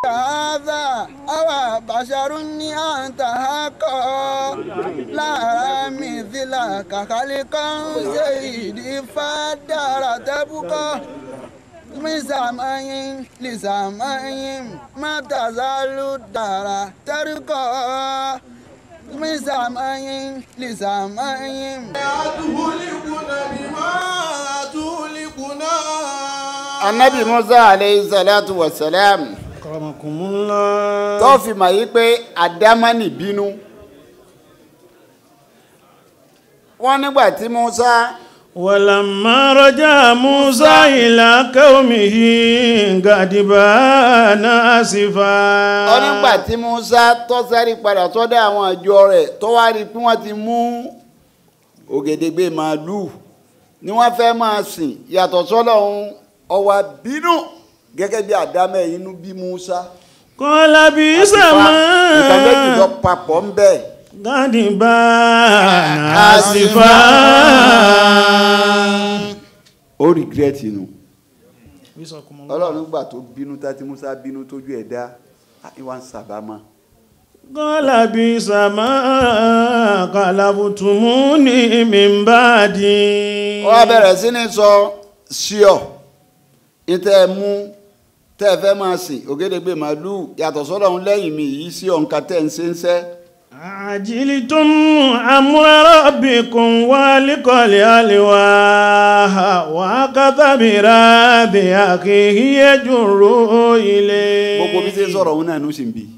هذا أو بشر أنت حقا لا مثلك خلقا سيدي فدار تبقى من سماء لسماء ما تزال الدار ترقى من سماء لسماء أتهلكنا بما تهلكنا anabi musa aleyhi salatu wa salam Karamakumullah. tó fi mọ̀ yí pé àdámánì bínú wọ́n nígbà tí musa ولما رجع موسى إلى قومه غضبان آسفا ó nígbà tí musa tó sáré padà sọ́dọ̀ àwọn àjọ rẹ̀ tó wá rí i pé wọ́n ti mú ògèdègbè màálùú ni wọ́n fẹ́ máa sìn yàtọ̀ sọ́dọ̀ òun ọwà bínú gẹ́gẹ́ bí àdámẹ́ inú bí musa قال بئس nǹkan méjì lọ ما papọ̀ ń bẹ́ẹ̀. غضبان آسفا ó regret inú ọlọ́run gbà tó bínú tá tí musa bínú tójú ẹ̀ dá ìwà ń sàbámà قال بئس ما خلفتموني من بعدي ó wá bẹ̀rẹ̀ sí ní sọ ṣíọ̀ ìtẹ́ ẹ mú tẹ́ ẹ fẹ́ máa sìn ògédègbè màálùú yàtọ̀ sọ́lọ́run lẹ́yìn mi yìí sí ọ̀nkà tẹ́ ń ṣe ń ṣẹ́ عجلتم أمر ربكم ولقل ألواح وأخذ براد أخيه يجر إليه gbogbo bí ṣe ń sọ̀rọ̀ òun náà ló sì ń bì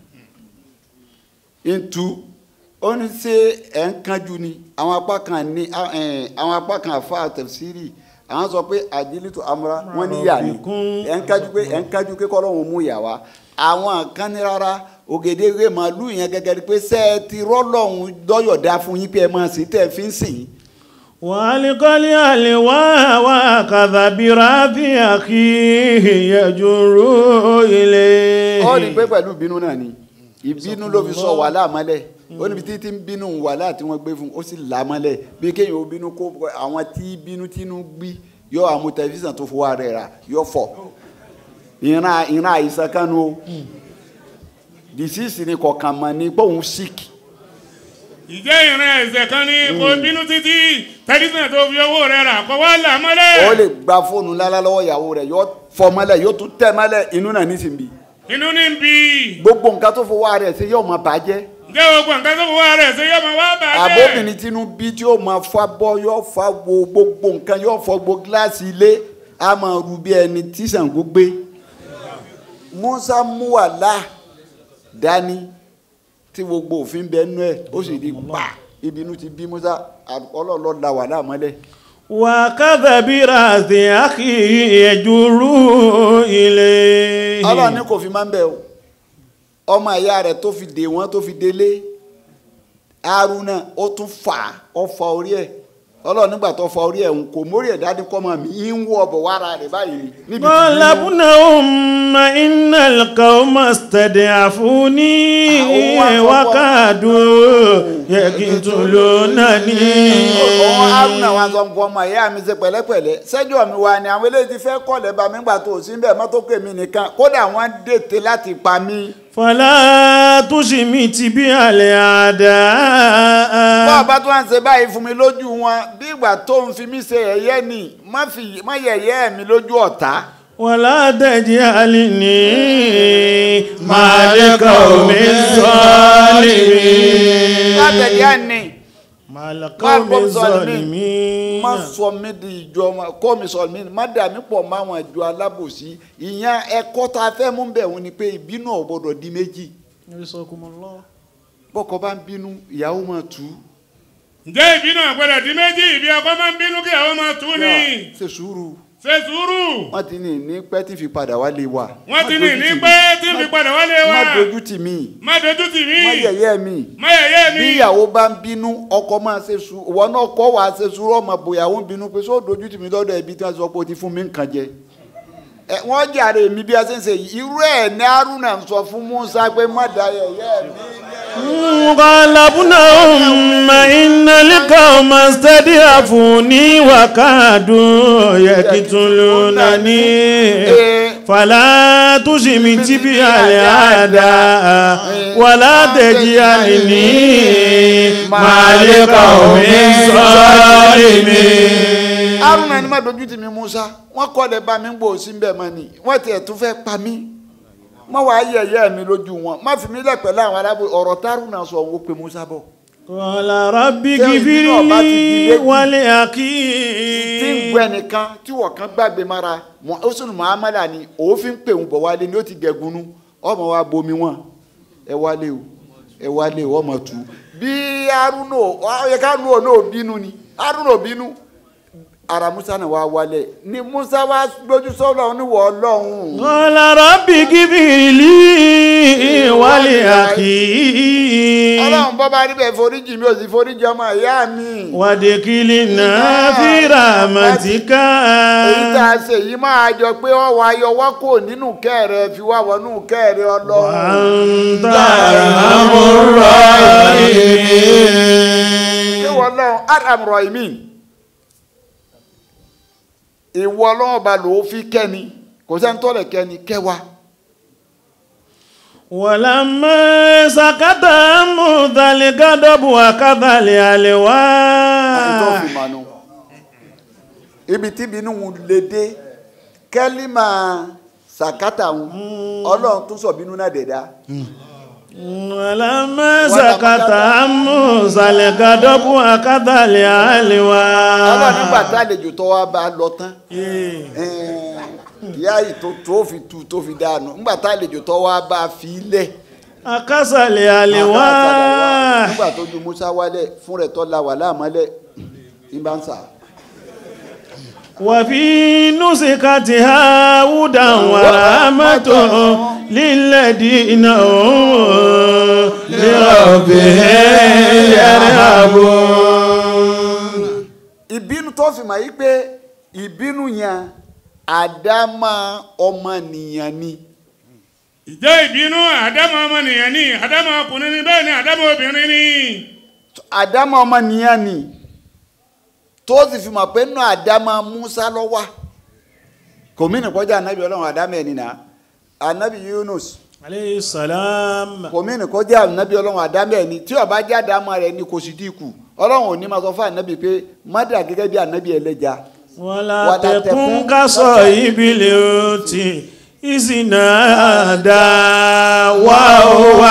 ń tu ó ní ṣe ẹ̀ ń kánjú ni àwọn apá kan ní ẹ̀, àwọn apá kan àfa tafsiri àwọn sọ pé àdílítò amúra wọn ní yà ni ẹ̀ ń kájú pé ẹ̀ ń kájú pé kọ́lọ́hún mú yà wá àwọn kan ní rárá ògèdègbè màálù yẹn gẹ́gẹ́ bí pé ṣé ẹ ti rọ́lọ́hún dọ́yọ̀dá fún yín pé ẹ máa sìn tẹ́ ẹ fi ń sìn وألقى الألواح وأخذ براد أخيه يجر إليه ó rí i pé pẹ̀lú ìbínú náà ni ìbínú ló fi sọ wàhálà mọ́lẹ̀ ó níbi títí ń bínú wàhálà tí wọ́n gbé fún ó sì là á mọ́lẹ̀ bí kéèyàn ó bínú kó àwọn tí bínú tínú gbí yọ àmú tẹlifíṣàn tó fowó rẹ̀ rà yọ fọ̀ ìran ìran àìsàn kánú o disease ni kọ̀ọ̀kan mọ̀ ní pé òun sick ìjẹ́ ìran ẹ̀sẹ̀ kan ní kò bínú títí tẹlifíṣàn tó fi owó rẹ̀ rà kọ́ wá là ó mọ́lẹ̀. lè gba fóònù lálá lọ́wọ́ ìyàwó rẹ̀ yọ fọ́ mọ́lẹ̀ yóò tún tẹ̀ mọ́lẹ̀ inú náà nísìnyí inú ní ń bí gbogbo nǹkan tó fowó rẹ̀ ṣe yóò máa bàjẹ́ ǹjẹ́ gbogbo nǹkan tó fowó rẹ̀ ṣe yọmọ wá bàjẹ́. àbóbìnrin tinú bí tí ó máa fa bọ́ yóò fa wo gbogbo nǹkan yóò fọ gbogbo gíláàsì ilé a máa ru bí ẹni tí Ṣàngó gbé Musa mú wàhálà dání tí gbogbo òfin bẹ nú ẹ ó sì di pa ìbínú ti bí Musa ọlọ́ọ̀lọ́ la wàhálà mọ́lẹ̀ وأخذ براد أخيه يجر إليه Ọlọ́run ní kò fi máa ń bẹ̀ o ọmọ ìyá rẹ̀ tó fi dè wọ́n tó fi délé Haruna ó tún fà á ó fa orí ẹ̀ Ọlọ́run nígbà tó fa orí ẹ̀ ń kò mórí ẹ̀ dání kọ́ mọ́ mi ń wọ ọbọ̀ wára rẹ̀ báyìí níbi tí قال ابن أم إن القوم استضعفوني وكادوا يقتلونني òun Haruna wa sọ fún ọmọ ìyá mi ṣe pẹ̀lẹ́pẹ̀lẹ́ sẹ́jọ́ mi wa ni àwọn eléyìí ti fẹ́ kọ́lẹ̀ bá mi gbà tó sí bẹ́ẹ̀ mọ́tò pè mí nìkan kódà wọ́n dètè láti pa mí. فلا تشمت بي bọ́ الأعداء ọba tó ń ṣe báyìí fún mi lójú wọn bí ìgbà tó ń fi mí ṣe ẹ̀yẹ́ ni má fi má yẹ̀yẹ́ mi lójú ọ̀tá. ولا تجعلني مع القوم الظالمين látẹ̀lé àní مع má القوم kọ́ mi sọ mí الظالمين má sọ mí di ìjọ ọmọ- kọ́ mi sọ mí má dà mí pọ̀ mọ́ àwọn ìjọ alábòsí ìyẹn ẹ̀kọ́ tá a fẹ́ mú bẹ̀ wọ́n ni pé ìbínú ò gbọ́dọ̀ di méjì يرزقكم الله bọ́kọ bá ń bínú ìyàwó máa tù ú. ǹjẹ́ ìbínú àgbẹ̀dẹ̀ di méjì ìbí ọkọ máa ń bínú kí àwọn máa tú ni. ṣe sùúrù ṣe sùúrù. wọ́n ti ní ní pẹ́ tí fi padà wá lè wà. wọ́n ti ní Má dojú ní tì mí. pé tí n fi padà wálé wa. má dojú tì mí má dojú tì mí. má yẹ̀yẹ́ mi má yẹ̀yẹ́ mi. bí ìyàwó bá ń bínú ọkọ máa ṣe sùúrù ìwọ náà kọ́ wàá ṣe sùúrù ọmọ bòyàwó ń bínú pé sóò dojú tì mí lọ́dọ̀ ẹbí tí wọ́n sọ pé o ti fún mi nǹkan jẹ. ẹ wọ́n jàre mi bí a ṣe ń ṣe yìí irú ẹ̀ ní Haruna ń sọ fún Musa pé má da yẹ̀yẹ́ mi. قال ابن أم إن القوم استضعفوني وكادوا يقتلونني فلا تشمت بي الأعداء ولا تجعلني مع القوم الظالمين arúnà ni má dojú tì mí musa wọn kọ́ lẹ bá mi ń gbò sí bẹ́ẹ̀ mọ́ ni wọ́n tiẹ̀ tún fẹ́ pa mí má wàá yẹ̀yẹ́ mi lójú wọn má fi mí lẹ̀ pẹ̀lú àwọn alábò ọ̀rọ̀ tárùnà sọ òun ó pe musa bọ̀. قال رب Tẹ́lẹ̀ اغفر nínú ọba ti di لي méjì. tí ń ولأخي gbọ́ ẹnìkan tí wọ́n kan gbàgbé mara ọ̀sùn muhammadu ni òfin pè ń bọ̀ wálé ni ó ti gẹ̀gúnú ọmọ wa bomi wọn ẹ wálé o ẹ wálé o ọmọ tù bí arúnà ọyẹ kánú ò náà bínú ni arúnà ò bínú ara musa náà wá wálẹ̀ ni musa wá gbójú sọ́lọ́ níwọ̀ ọlọ́run قال رب اغفر لي ولأخي ọlọ́run bọ́ bá níbẹ̀ foríjì mi ò sì foríjì ọmọ ìyá mi وادخلنا في رحمتك èyí tá a ṣe yìí máa jọ pé wọ́n wá yọ wá kò nínú kẹ́rẹ̀ fi wá wọnú kẹ́rẹ̀ ọlọ́run. وأنت أرحم الراحمين ìwọ ọlọ́run adam rahimin ìwọ ọlọ́run ọba ló fi kẹ́ni kò sẹ́ni tó lè kẹ́ni kẹwa. ولما سكت عن موسى الغضب وأخذ الألواح fi mànú. ibi tí bínú wọn lè dé kẹ́límà sàkátà wọn ọlọ́run tún sọ bínú náà dẹ̀dá. ولما سكت عن موسى الغضب وأخذ الألواح ọlọ́run nígbà tá àlejò tó wá bá lọ tán ìyá yìí tó tó fi tu tó fi dànù nígbà tá àlejò tó wá bá fi lẹ̀. أخذ الألواح nígbà tó ju musa wálẹ̀ fún rẹ̀ tó la wà láàmọ́lẹ̀ ní bá ń sà. وفي نسختها هدى ورحمة للذين هم لربهم يرهبون ìbínú tó fi mọ̀ yí pé ìbínú yẹn àdámà ọmọnìyàn ni ìjẹ́ ìbínú àdámọ̀ ọmọnìyàn ni àdámọ̀ ọkùnrin ni bẹ́ẹ̀ ni àdámọ̀ obìnrin ni. àdámà ọmọnìyàn ni tó sì fi mọ̀ pé nù àdámà musa lọ́wọ́ kò mí nìkan jẹ́ anabi ọlọ́run àdámà ẹ̀ nìyà anabi yunus عليه السلام kò mí nìkan jẹ́ anabi ọlọ́run àdámà ẹ̀ ni tí ó bá jẹ́ àdámà rẹ̀ ni kò sì dínkù ọlọ́run ò ní máa sọ fún anabi pé má dà gẹ́gẹ́ bí anabi ẹlẹ́ja ولا ولا تكن تكن كصاحب الحوت إذ نادى وهو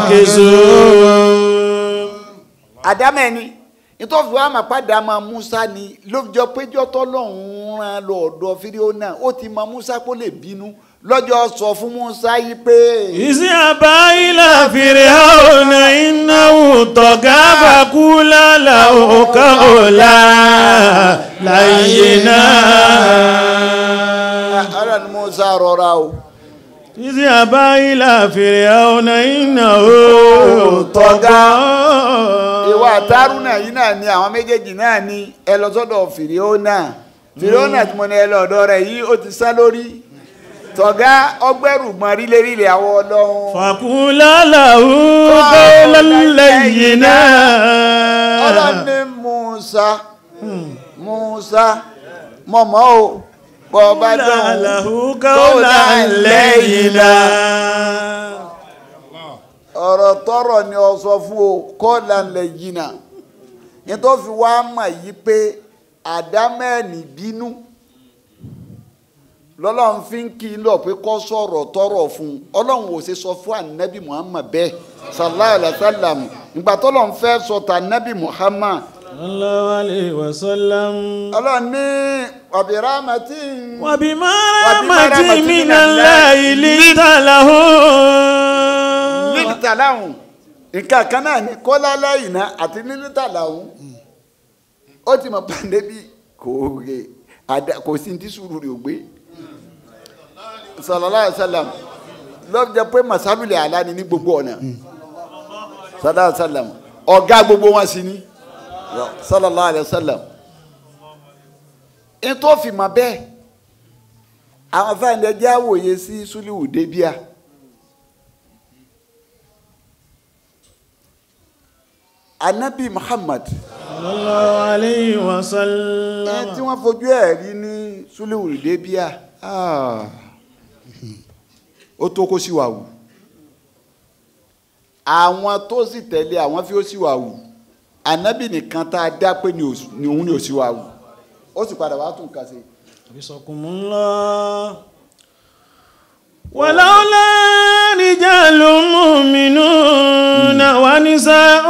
مكذوب àdámà ẹni nítorí wàá máa padà máa musa ni ló jọ péjọ tọlọ́hún rán lọ́dọ̀ fíríọ́nà ó ti mọ musa kó lè bínú lọ́jọ́ sọ fún musa yìí pé. إذ أبى إلى فرعون إنه طغى فقولا له قولا لينا ara ni musa rọra o. إذ أبى إلى فرعون إنه طغى ìwà àtàrúnà yìí náà ni àwọn méjèèjì náà ni ẹ lọ sọ́dọ̀ fíríọ́nà fíríọ́nà tí mo ní ẹ lọ ọ̀dọ̀ rẹ̀ yìí ó ti sá lórí tọ̀gá ọgbẹ́rù gbọ̀n rílérílẹ̀ àwọn ọlọ́run. فقولا له قولا لينا ọlọ́run ní musa musa mọ̀mọ́ o bọ́ ọba قولا dán له قولا لينا ọ̀rọ̀ tọrọ ni ọ sọ fún o kọ́là ńlẹ̀ yìí náà nítorí fi wá mọ̀ yí pé àdámẹ́ẹ̀nì bínú lọ́lọ́run fi ń kí i lọ pé kọ́ sọ̀rọ̀ tọrọ fún un ọlọ́run ò ṣe sọ fún anabi muhammad bẹ́ẹ̀ sallallahu alayhi wa sallam ìgbà tọ́lọ́run fẹ́ sọ tà anabi muhammad صلى الله عليه وسلم ọlọ́run ní wàbírámàtì وبما وبما رحمة رحمة من من الله لنت له lílítà láwùn nǹkan kan náà ní kọ́lá lẹ́yìn náà àti lílítà láwùn ó ti mọ̀ pàdé bí kò rè àdá kò sí ní tí sùúrù rè ó gbé sallallahu alaihi wasallam lọ́ọ́ jẹ́ pé masalulẹ̀ àlá ni ní gbogbo ọ̀nà sallallahu alaihi wasallam ọ̀gá gbogbo wọn sì ní sallallahu alaihi wasallam ní tó fi mọ̀ bẹ́ẹ̀ àwọn fáńdé jẹ́ àwòye sí suliwu débíà. anabi muhammad صلى الله عليه ẹ tí وسلم wọ́n fojú ẹ̀ rí ní suliwu débíà ó tó kó síwà wù àwọn tó sì tẹ̀lé àwọn fi ó síwà wù ànábì nìkan tá a dá pé ni òs- ni òun ni ò síwà wù ó sì padà wá tún nǹkan ṣe. حفظكم الله ولولا رجال مؤمنون ونساء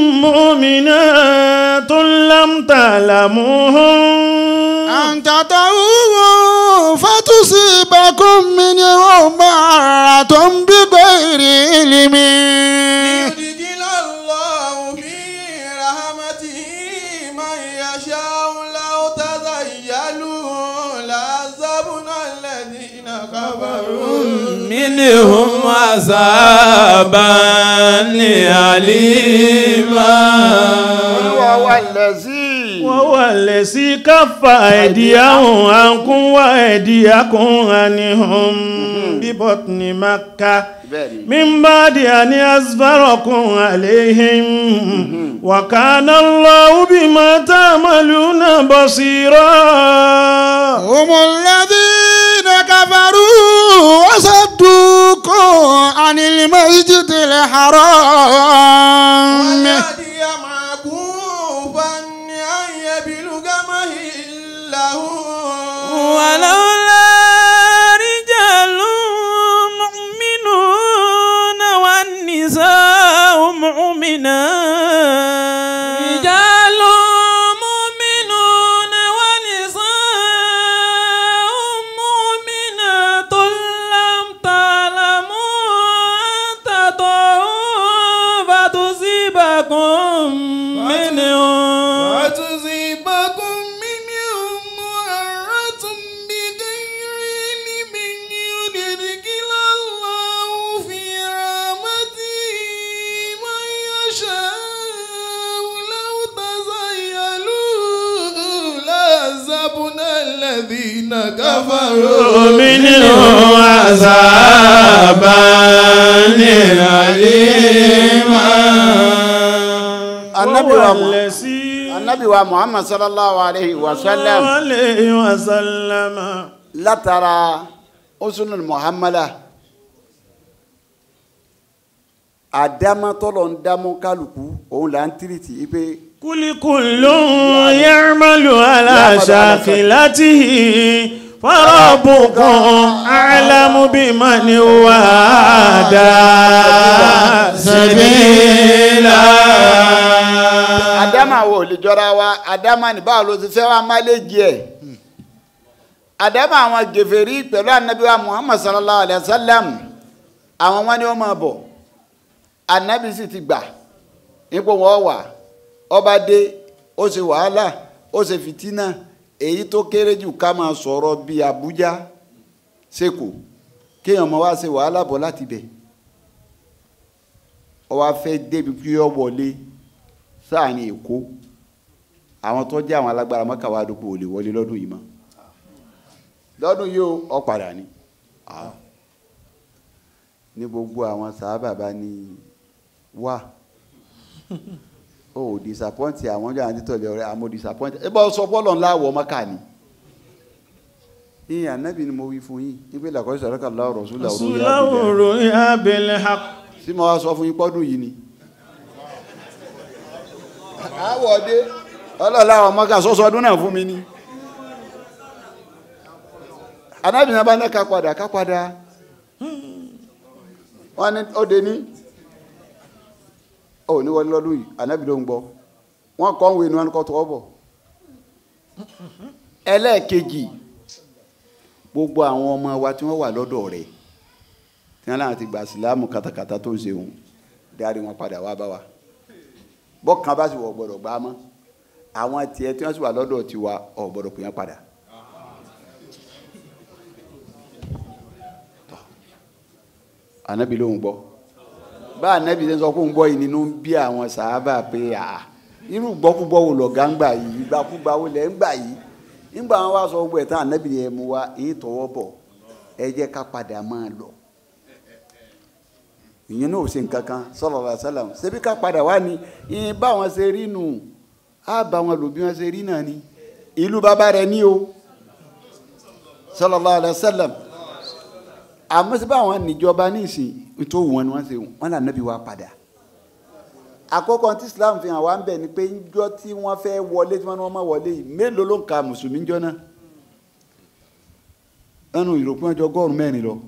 مؤمنات لم تعلموهم أن تطوعوا فتصيبكم منهم معرة بغير علم يدخل الله في رحمته من يشاء لو تزيلوا لعذبنا الذين كفروا منهم عذابا أليما wà lẹ́sí. وهو الذي كف أيديهم عنكم وأيديكم عنهم ببطن مكة bẹ́ẹ̀ni. من بعد أن أزفركم عليهم وكان الله بما تعملون بصيرا هم الذين كفروا وصدوكم عن المسجد الحرام ونادي معكوفا أن يبلغ مهله ولولا رجال مؤمنون والنساء مؤمنات رجال مؤمنون ونساء مؤمنات لم تعلموا أن تطعوا فتصيبكم منهم وتصيبكم منهم معرة بغير علم يدخل الله في رحمته من يشاء لو تزيلوا لعذبنا الذين كفروا منهم عذابا أليما Ànábì wa Mu- الذي anabi wa muhammad sallallahu alayhi wa sallam عليه وسلم látara usunul muhammada àdámátọ́lọ̀ ń dámú kálukú òun là ń tìrìtì ipe كل كل يعمل على شاكلته فربكم أعلم بمن هو أهدى سبيلا àdámà wo lè jọra wa àdámà ní báwo ló ti fẹ́ wá má lè jẹ àdámà àwọn gèfèrí pẹ̀lú anabi wa muhammad sallallahu alayhi wa sallam àwọn wọn ni wọ́n máa bọ̀ anabi sì ti gbà nípò wọn wà ọba dé ó ṣe wàhálà ó ṣe fìtínà èyí tó kéré jù ká máa sọ̀rọ̀ bíi abuja seko kéèyàn máa wá ṣe wàhálà bọ̀ láti bẹ̀ ọ wá fẹ́ débi kí ọ wọlé sáàrin èkó àwọn tó jẹ́ àwọn alágbára mọ́kà wá dúpọ̀ ò lè wọlé lọ́dún yìí mọ́ lọ́dún yìí ó ọ padà ní Ah. ní gbogbo àwọn sàábà bá ní wá ó ò disappoint àwọn ọjọ́ àti tọ̀lẹ̀ ọ̀rẹ́ àmọ́ disappoint ẹ bá sọ bọ́ọ̀lù ńlá wọ mọ́kà ni ìyẹn ànábì ni mo wí fún yín nígbà ìlàkọ́sí sọ̀rọ̀ kàlá ọ̀rọ̀ sùlà òru yá رسوله bìlẹ̀ رؤيا بالحق sí mo wá sọ fún yín pọ́dún yìí ni. àwọ̀dé ọlọ́ọ̀lá àwọn ọmọ ká sọ́sọ́ ọdún náà fún mi ni. anábìnrin bá ní ká padà ká padà wọ́n ní ó dé ní ó ní wọlé lọ́dún yìí anábìnrin ló ń gbọ́ wọ́n kọ́ ń wo inú wọn kọ́ tọwọ́ bọ̀. ẹlẹ́ẹ̀kejì gbogbo àwọn ọmọ wa tí wọ́n wà lọ́dọ̀ rẹ̀ tí wọn láwọn ti gba sílámù katakata tó ń ṣe òun dárí wọn padà wá bá wa bọ́kàn bá sì wọ̀ gbọ́dọ̀ gbá mọ́ àwọn tiẹ̀ tí wọ́n sì wà lọ́dọ̀ tiwa ọ̀ gbọ́dọ̀ pè wọ́n padà. anabi ló ń gbọ́ bá anabi ṣe ń sọ pé ń gbọ́ yìí nínú ń bí àwọn sàábà pé à irú gbọ́kúgbọ́ wo lọ̀gá ń gbà yìí ìgbàkúgbà wo lẹ̀ ń gbà yìí nígbà wọn wá sọ gbogbo ẹ̀ tán anabi yẹn mú wa èyí tọwọ́ bọ̀ ẹ jẹ́ ká padà máa lọ ìyẹn náà ò ṣe nǹkan kan sallallahu alaihi wasallam ṣebí ká padà wá ní ìyẹn báwọn ṣe rí nù á bá wọn lò bí wọn ṣe rí náà ni ìlú bàbá rẹ ní o sallallahu alaihi wasallam àmọ́ sí báwọn níjọba nísìn tó wù wọn ni wọ́n ṣe wọ́n là nẹ́bí wa padà àkọ́kọ́ tí Islam fi hàn wá ń bẹ̀ ni pé njọ́ tí wọ́n fẹ́ wọlé tí wọ́n ní wọ́n má wọlé yìí mélòó ló ń ka mùsùlùmí njọ́ náà ẹnu ìròpin ọjọ́ ọgọ́rùn mẹ́rin lọ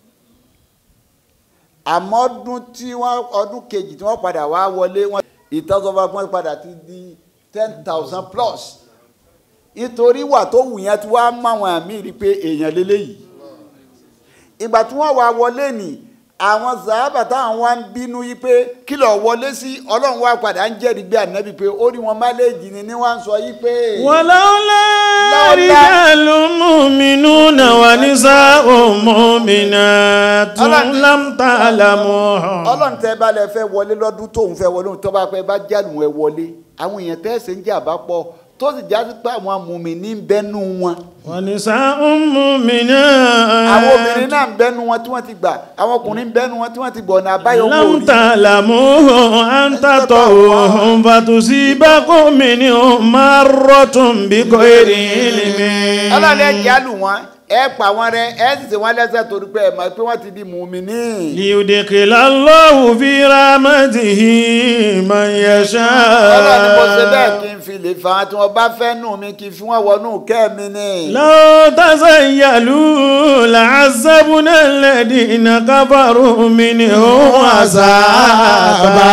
àmọ́ ọdún tí wọ́n ọdún kejì tí wọ́n padà wá wọlé wọ́n ìtọ́sọ́fà fún wọn padà ti di ten thousand plus nítorí wà tó wù yẹn tí wọ́n á mọ àwọn àmì rí pé èèyàn lélẹ́yìí ìgbà tí wọ́n wá wọlé ní àwọn sàábà táwọn wá ń bínú yí pé kí ló wọlé sí ọlọ́run wá padà ń jẹ́rìí bí ànábì pé ó rí wọn máléèjì ni ní wọ́n á sọ yí pé. ولولا لولا- رجال مؤمنون ونساء مؤمنات ألا- لم تعلموهم ọlọ́run tẹ́ bá lẹ fẹ́ wọlé lọ́dún tóun fẹ́ wọlé tó bá pẹ́ bá jálù ẹ wọlé àwọn èèyàn tẹ́sẹ̀ ń jà bá pọ̀ tó sì já sí pé àwọn mùmíní ń bẹ́nu wọn ونساء مؤمنات àwọn obìnrin náà ń bẹ́nu wọn tí wọ́n ti gbà àwọn ọkùnrin ń bẹ́nu wọn tí wọ́n ti gbọ̀ ọ̀nà àbáyọ wọn ò لم rí. تعلموهم أن تطوهم فتصيبكم منهم مرة بغير علم ọlọ́run ẹ jálù wọn ẹ pa wọn rẹ ẹ sì ṣe wọn lẹ́sẹ̀ torí pé ẹ mọ̀ pé wọ́n ti di mùmíní. ليدخل الله في رحمته من يشاء ọlọ́run ni mo ṣe bẹ́ẹ̀ kí n fi lè fa tí wọ́n bá fẹ́ nù mí kí n fi wọ́n wọnú kẹ́ mi ni. لو تزيلوا لعذبنا الذين كفروا منهم عذابا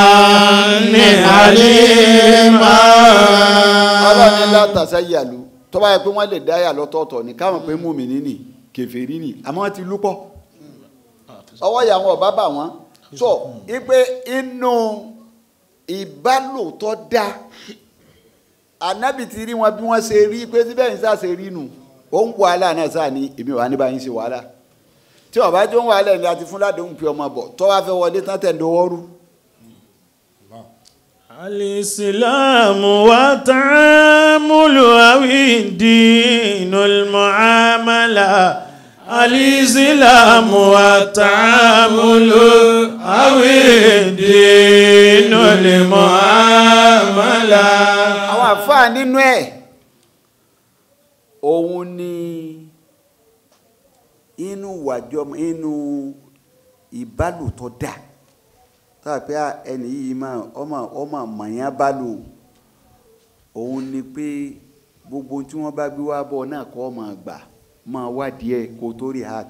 أليما ọlọ́run ní látàṣà yàlú tó bá yẹ pé wọ́n lè dá yà lọ́tọ̀ọ̀tọ̀ ní káwọn pé mùmíní nì kèfèrí nì àmọ́ wọ́n ti lúpọ̀ ọwọ́ yà wọn ọ̀bá bà wọ́n sọ ipe inú ìbálòtọ́ dá ànábì ti rí wọn bí wọ́n ṣe rí pé síbẹ̀ ní sáà ṣe rí nù ó ń wàhálà náà sáà ní èmi wà ní báyìí ṣe wàhálà tí ọba tó ń wàhálà ní àti fún ládùn pé ọmọ bọ̀ tó wá fẹ́ wọlé tán tẹ̀ ń dọwọ́rú الإسلام والتعامل أو الدين المعاملة الإسلام والتعامل أو الدين المعاملة àwọn àfáà nínú ẹ̀ òun ni inú wàjọ inú ìbálòtọ́ dà táà pé ẹni yìí máa ọmọ ọmọ mọ̀nyán bálò òun ni pé gbogbo tí wọ́n bá gbé wá bọ̀ náà kọ́ máa gbà máa wádìí ẹ̀ kó tó rí heart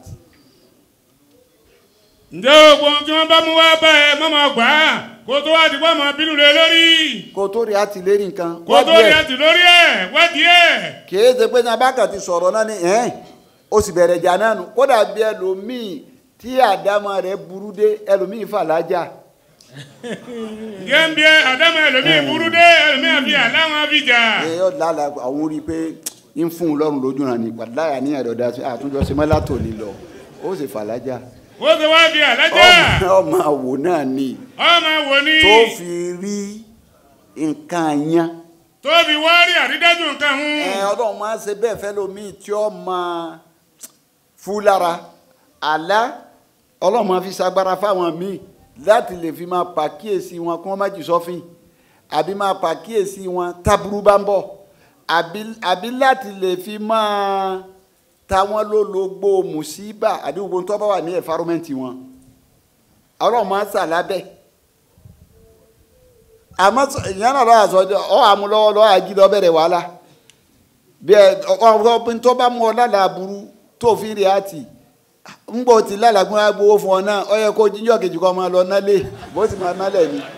ǹjẹ́ ogun tí wọ́n bá mú wá bá ẹ mọ́mọ́ gbà á kó tó wá di pọ́ mọ́ bínú lé lórí kó tó rí heart lérí nǹkan kó tó rí àti lórí ẹ̀ wádìí ẹ̀. kìí ṣe pé náà bákan ti sọ̀rọ̀ náà ni ẹ̀ẹ́n ó sì bẹ̀rẹ̀ jà náà nù kódà bí ẹlòmíì tí àdámọ̀ rẹ̀ burú dé ẹlòmíì fàlájà ǹjẹ́ ń bí ẹ àdámọ̀ ẹlòmíì burú dé ẹlòmíì àfi àláwọn àfijà. ẹ yọ lálà àwọn rí i pé ń fún un lọ́rùn lójú náà ni wàláyà ní ẹ̀rọ dá sí àtúnjọ sí mọ́látò ní lọ ó sì fàlájà kó tó wá fi àlájà ọmọ àwò náà ni ọmọ wò ní tó fi rí nǹkan yẹn tó fi wá rí àrídájú nǹkan hun. ẹ ọlọ́run máa ń ṣe bẹ́ẹ̀ fẹ́ lómi tí ó máa fún lára àlá ọlọ́run máa fi ṣagbára fáwọn míì láti lè fi máa pàkíyèsí wọn kí wọ́n má jù sọ́fìn àbí máa pàkíyèsí wọn táburú bá ń bọ̀ àbí àbí láti lè fi máa ta wọn lólobó mùsíbà àbí gbogbo tó bá wà ní ẹ̀fárómẹ́ǹtì wọn ọlọ́run máa ń ṣàlábẹ́ àmọ́ sọ- ìyẹn náà lọ́wọ́ àṣọ ọ àmúlọ́wọ́ lọ́wọ́ àjí lọ bẹ̀rẹ̀ wàhálà bí ẹ ọ̀rọ̀ tó bá mú ọ lálẹ́ aburú tó fi rí àtì ń gbọ́ ti lálàgbọ́n agbowó fún ọ náà ọ yẹ kó jíjọ́ kejì kọ́ máa lọ nálé bó sì máa nálẹ̀ ni.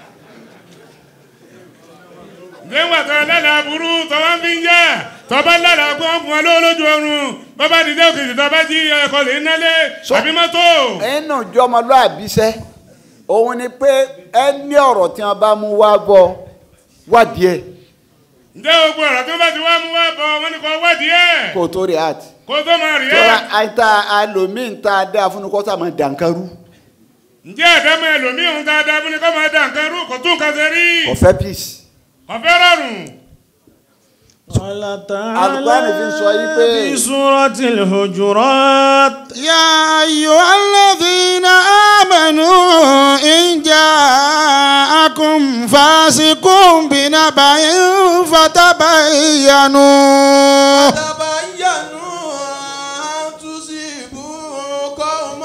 ǹjẹ́ wà tó lára burú tọ́wọ́ fi ń yá tọ́ba lára kó wọ́n fún ọ lówó lójú oorun bọ́bá dìde òkèjì tọ́ba jí ẹ̀kọ́ lè nálé So- àbí mọ́tò. ẹnu ìjọmọlúàbí sẹ́ òun ni pé ẹni ọ̀rọ̀ tí wọ́n bá mú wá bọ̀ wádìí ẹ̀ ǹjẹ́ gbogbo ọ̀rọ̀ tó bá ti wá mú wá bọ̀ wọ́n ní kó wádìí ẹ̀ kó tó rí àtì. kó tó máa rí tọ́ra ẹ̀. àìta àlòmíì ń ta dáa fún ni kó sàmọ́ dànkarú ǹjẹ́ àdámọ̀ ẹlòmíì ń ta dáa fún ni kó máa dà nǹkan rú kò tún nǹkan ṣe rí ọ̀fẹ́ peace. ọ̀fẹ́ rọrùn. قال Al-Qur'ani fi sọ yí pé- تعالى في سورة الحجرات يا أيها الذين آمنوا إن جاءكم فاسق بنبأ فتبينوا تبينوا أن تصيبوا قوما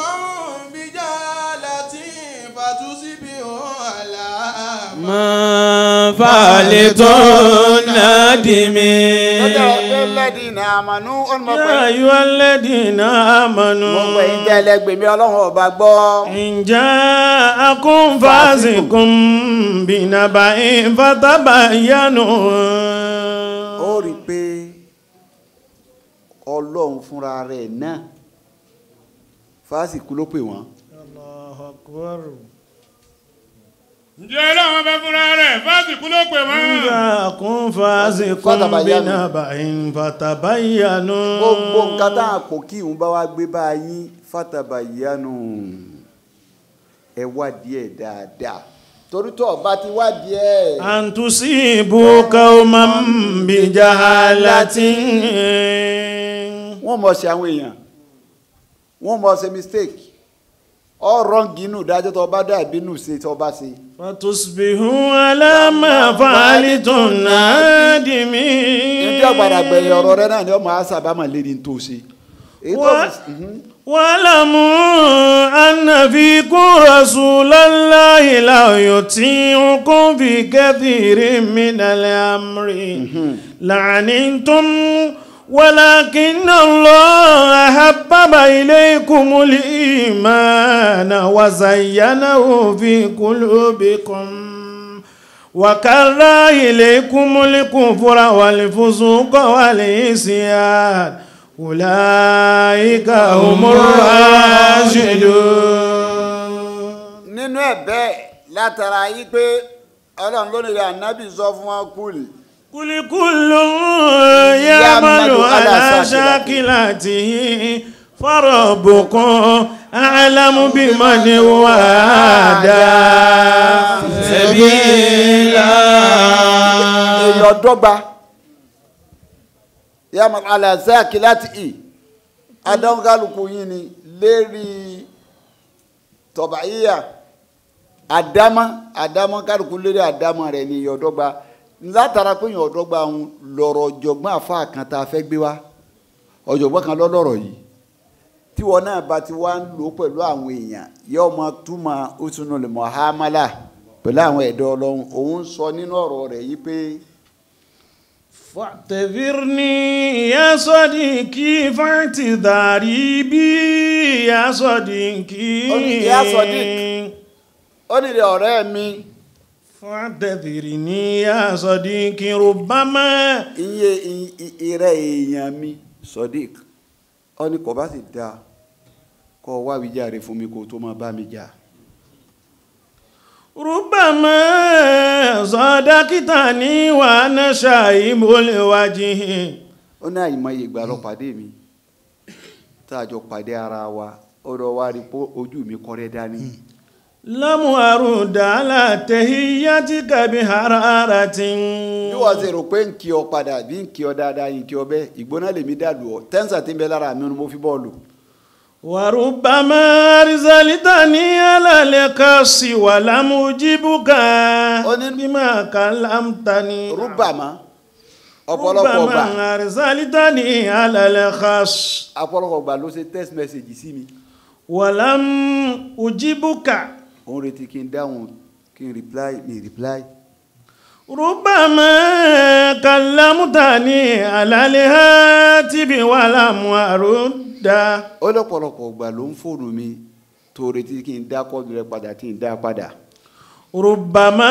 فتصبحوا على ما فعلت نادمين lọ́jọ́ lẹ́dínà àmànú يا ọ̀nùmọ̀pẹ̀ أيها الذين آمنوا gbogbo ẹ̀yin tẹ́ ẹlẹ́gbẹ̀mí ọlọ́run ọba gbọ́ إن جاءكم فاسق بنبأ فتبينوا ó rí i pé ọlọ́run fúnra rẹ̀ náà fásitì ló pè wọ́n الله أكبر ǹjẹ́ ọlọ́run bẹ fúnra rẹ̀ fásitì ló pè wọ́n. إن جاءكم فاسق فتبينوا. بنبأ فتبينوا gbogbo nǹkan tá à pò kí òun bá wá gbé bá yín fátàbà ìyanu ẹ wádìí ẹ̀ dáadáa torí tó ọba ti wádìí ẹ̀ أن تصيبوا قوما بجهالة wọ́n mọ̀ ṣe àwọn èèyàn wọ́n mọ̀ ṣe mistake all wrong inú ìdájọ́ tó bá dá ìbínú ṣe tó bá ṣe فتصبحوا على ما فعلتم نادمين ìdí ọ̀gbàdà gbẹ̀yìn ọ̀rọ̀ rẹ náà ni ọmọ àṣàbámọ̀ lédi tó ṣe èyí tó Wá- fi mhm. واعلموا أن فيكم رسول الله لا يطيعكم في كثير من الأمر لعنتم ولكن الله حبب إليكم الإيمان وزينه في قلوبكم وكره إليكم الكفر والفسوق والعصيان أولئك هم الراشدون nínú ẹ̀ bẹ́ẹ̀ látara yí pé ọlọ́run ló nílò ànábì sọ fún wọn kúlì قل كل يعمل على شاكلته فربكم أعلم بمن هو أهدى سبيلا èèyàn dọ́gba yàmà alàzáàkì láti ì adọ́nkálukú yín ni lérí tọ̀bà yíyà àdámọ́ àdámọ́ kálukú lérí àdámọ́ rẹ̀ ni èèyàn dọ́gba látara pé èèyàn dọ́gba ń lọ̀rọ̀ ọ̀jọ̀gbọ́n àfa kan tá a fẹ́ gbé wá ọ̀jọ̀gbọ́n kan lọ́lọ́rọ̀ yìí tíwọ náà bá ti wá ń lò pẹ̀lú àwọn èèyàn yóò mọ túmọ̀ usunul muhamala pẹ̀lú àwọn ẹ̀dọ́ ọlọ́run òun sọ nínú ọ̀rọ̀ rẹ̀ yìí pé. فاعتذرني يا صديقي فاعتذاري بي يا صديقي يا صديق. ó nílé ọ̀rẹ́ mi فاعتذرني يا صديقي ربما iye ìrẹ́ èèyàn mi sodiq ó ní kò bá sì dáa kó o wá wíjàre fún mi kó o tó máa bá mi jà ربما صدقتني وانا شايب الوجه ó ní àìmọye ìgbà lọ pàdé mi tá a jọ pàdé ara wa ó lọ wá rí pé ojú mi kọ́rẹ́ dání لم أرد على تهيتك بحرارة bí wọ́n ṣe rò pé ń kí ọ padà bí ń kí ọ dáadáa yìí kí ọ bẹ́ẹ̀ ìgbóná lèmi dàlù ọ tẹ́ǹsà tí ń bẹ lára mi ni mo fi bọ́ọ̀lù وربما أرسلتني على القص ولم أجبك Oni- بما كلمتني rúbàmá ọ̀pọ̀lọpọ̀ ọgbà ربما أرسلتني على الخص ọ̀pọ̀lọpọ̀ ọgbà ló ṣe text message sí mi ولم أجبك òun retí kí n dáhùn kí n reply mi reply ربما كلمتني على الهاتف ولم أرد ó lọ́pọ̀lọpọ̀ ọgbà ló ń fóònù mi tó retí kí n dá kọ́ọ̀dù rẹ padà tí n dá padà ربما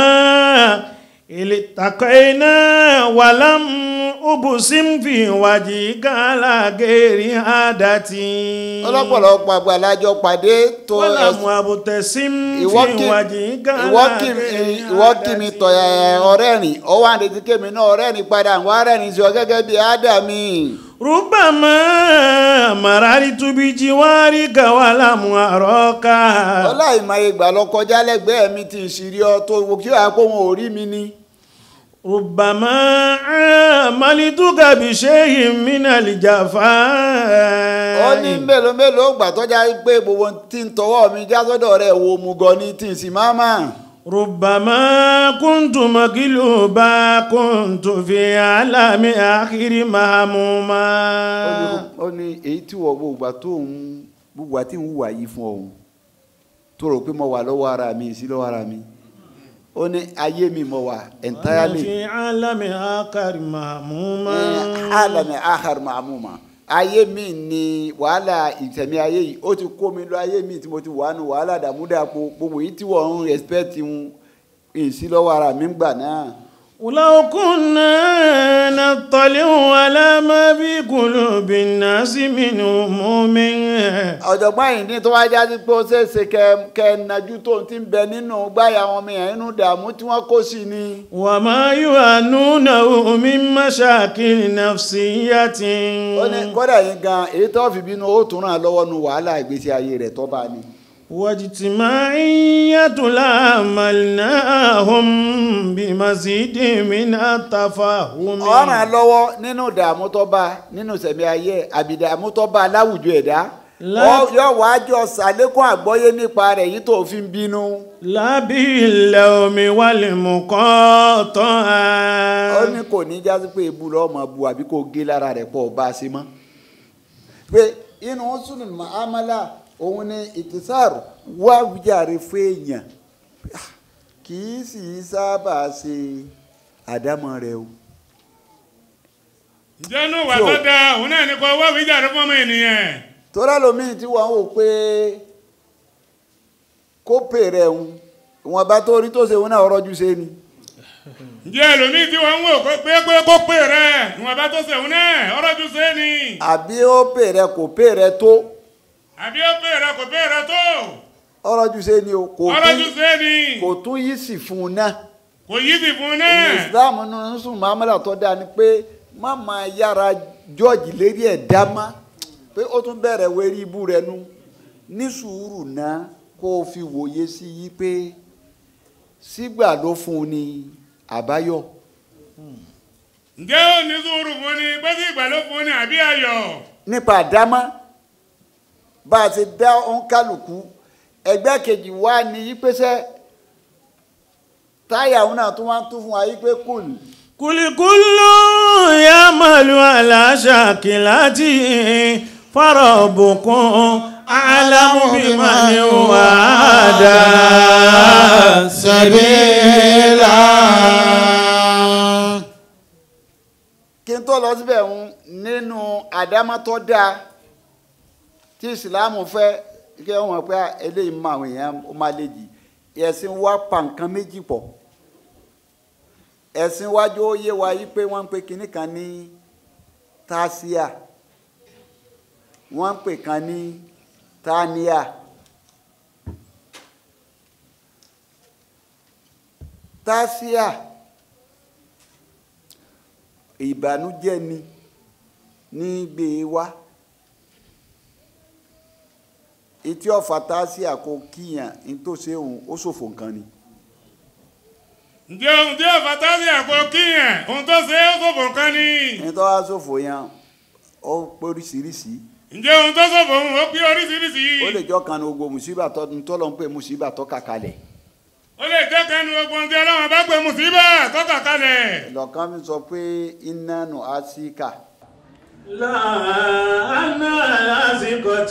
التقينا ولم أبسم في وجهك على غير عادتي ọlọ́pọ̀lọpọ̀ àgbà lájọ pàdé tó ولم ẹ̀sùn أبتسم ìwọ في kí وجهك ìwọ على kí غير ìwọ kí mi عادتي. tọ̀ ẹ̀ ọ̀rẹ́ rìn ọwọ́ àdètí kémi náà ọ̀rẹ́ rìn padà àwọn arẹ́ rìn sí ọ gẹ́gẹ́ bí ádámì ربما مررت بجوارك ولم أراك ọláìmọye ìgbà lọ kọjá lẹ́gbẹ̀ẹ́ mi tí n ṣìírí ọ tó wo kí wàá kó wọn ò rí mi ni ربما عاملتك بشيء من الجفاء ó ní mélòó mélòó gbà tọ́já pé gbogbo tí ń tọwọ́ mi já sọ́dọ̀ rẹ̀ wo mu gan ni tí n sì máa mà ربما كنت مقلوبا كنت في عالم آخر مهموما ó ní- ó ní èyí tí wọ́n gbogbo ìgbà tó ń gbogbo àti ń hùwà yìí fún ọ̀hún tó rò pé mo wà lọ́wọ́ ara mi sí lọ́wọ́ ara mi ó ní ayé mi mo wà entirely في عالم آخر مهموما alami ahar maamuma ayé mi ni wàhálà ìtẹ̀mí ayé yìí ó ti kó mi lọ ayé mi tí mo ti wà nù wàhálà dàmúdàpọ̀ gbogbo yìí tí wọ́n ń respect ń ìsí lọ́wọ́ ara mi ń gbà náà. ولو كنا نطلع على ما في قلوب الناس من هموم ọ̀jọ̀gbọ́n yìí ní tó wá jáde pé ó ṣeéṣe kẹ kẹ nájú tó ti ń bẹ nínú gbáyà wọn mi yẹn nínú dààmú tí wọ́n kó sí ni. وما يعنونه من مشاكل نفسية ó ní kódà yín gan èyí tó fi bínú ó tún ràn án lọ́wọ́ nu wàhálà ìgbésí ayé rẹ̀ tó bá ní. واجتماعية لاملناهم بمزيد من التفاهم ó ràn án lọ́wọ́ nínú ìdààmú tó bá nínú sẹ̀mí ayé àbí ìdààmú tó bá láwùjọ ẹ̀dá Lá- Ó- yóò wá jọ sàlékún àgbọ́yé nípa rẹ̀ yìí tó fi ń bínú. لا باللوم والمقاطعة ó ní kò ní jásí pé ebu lọ́ọ́ mọ̀ bu àbí kò gé lára rẹ̀ pọ̀ bá a ṣe mọ́. pé inú sùnù màámálà òun ni ìtìsáàrù wá wíjàre fún èèyàn Ah, kì í sì í sábà ṣe àdámọ́ rẹ̀ o. ǹjẹ́ inú wà So- tó dáa òun náà ní kó wá wíjàre fún ọmọ ènìyàn tọ́lá lomi tí wọ́n wò pé kó pè rẹ̀ ń ìwọ̀n bá tó rí tó ṣe òun náà rọ́jú ṣe ni. ǹjẹ́ ẹlòmíì tí wọ́n ń wò pé pé kó pè rẹ̀ ìwọ̀n bá tó ṣèwọ́n náà ọ̀rọ̀jú ṣe é ni àbí ó pè rẹ̀ kò pè rẹ̀ tó àbí ó pè rẹ̀ kò pè rẹ̀ tó ọ̀rọ̀jú ṣe ni o kò ọ̀rọ̀jú tún ṣe é ni kò tún yí sí fún un náà. kò yí sí fún un ìní náà islam nínú sùn muhammadu tó dáa ni pé má máa yára jọ́ọ̀jì lérí ẹ̀ dá má pé ó tún bẹ̀rẹ̀ wérí ibú rẹ̀ nu ní sùúrù náà kó o fi wòye sí i pé sígbà ló fún un ní àbáyọ ǹjẹ́ ó ní sùúrù fún ni pé sí ìgbà ló fún ni àbí ayọ̀ nípa àdámá bá a ti dá òǹkàlùkù ẹgbẹ́ kejì wá ní yí pé sẹ́ táyà òun náà tún wá ń tún fún wa yí pé kùn قل كل يعمل على شاكلته فربكم أعلم بمن هو أهدى سبيلا kí n tó lọ síbẹ̀ ń nínú àdámọ́ tó dáa tí ìsìláàmù fẹ́ kí wọ́n mọ̀ pé eléyìí mọ àwọn èèyàn ó máa lè jì ẹ̀sìn wa pa nǹkan méjì pọ̀ ẹ̀sìn wájú ó yé wa yí pé wọ́n ń pe kinní kan ní tásíà wọ́n ń pè kan ní táníà tásíà ìbànújẹ́ ni ní gbé wá etí ọ̀fà tásíà kò kíyàn ní tó ṣe òun ó ṣòfò nǹkan ni. ǹjẹ́ ohun tí ọ̀fà tásì àpò kíyàn ohun tó ṣe é ó ṣòfò nǹkan ni ní tó wá ṣòfò yẹn ó pé oríṣiríṣi ǹjẹ́ ohun tó ṣòfò ohun ó pín oríṣiríṣi ó lè jọ kan ní gbogbo mùsíbà tó ń tọ́lọ́ ń pè mùsíbà tó kà kalẹ̀ ó lè jẹ́ kẹ́nu gbogbo ohun tí ọlọ́run bá pè mùsíbà tọ́ka kalẹ̀ lọ́kàn mi sọ pé iná nù á sí kà لا أنا لازقة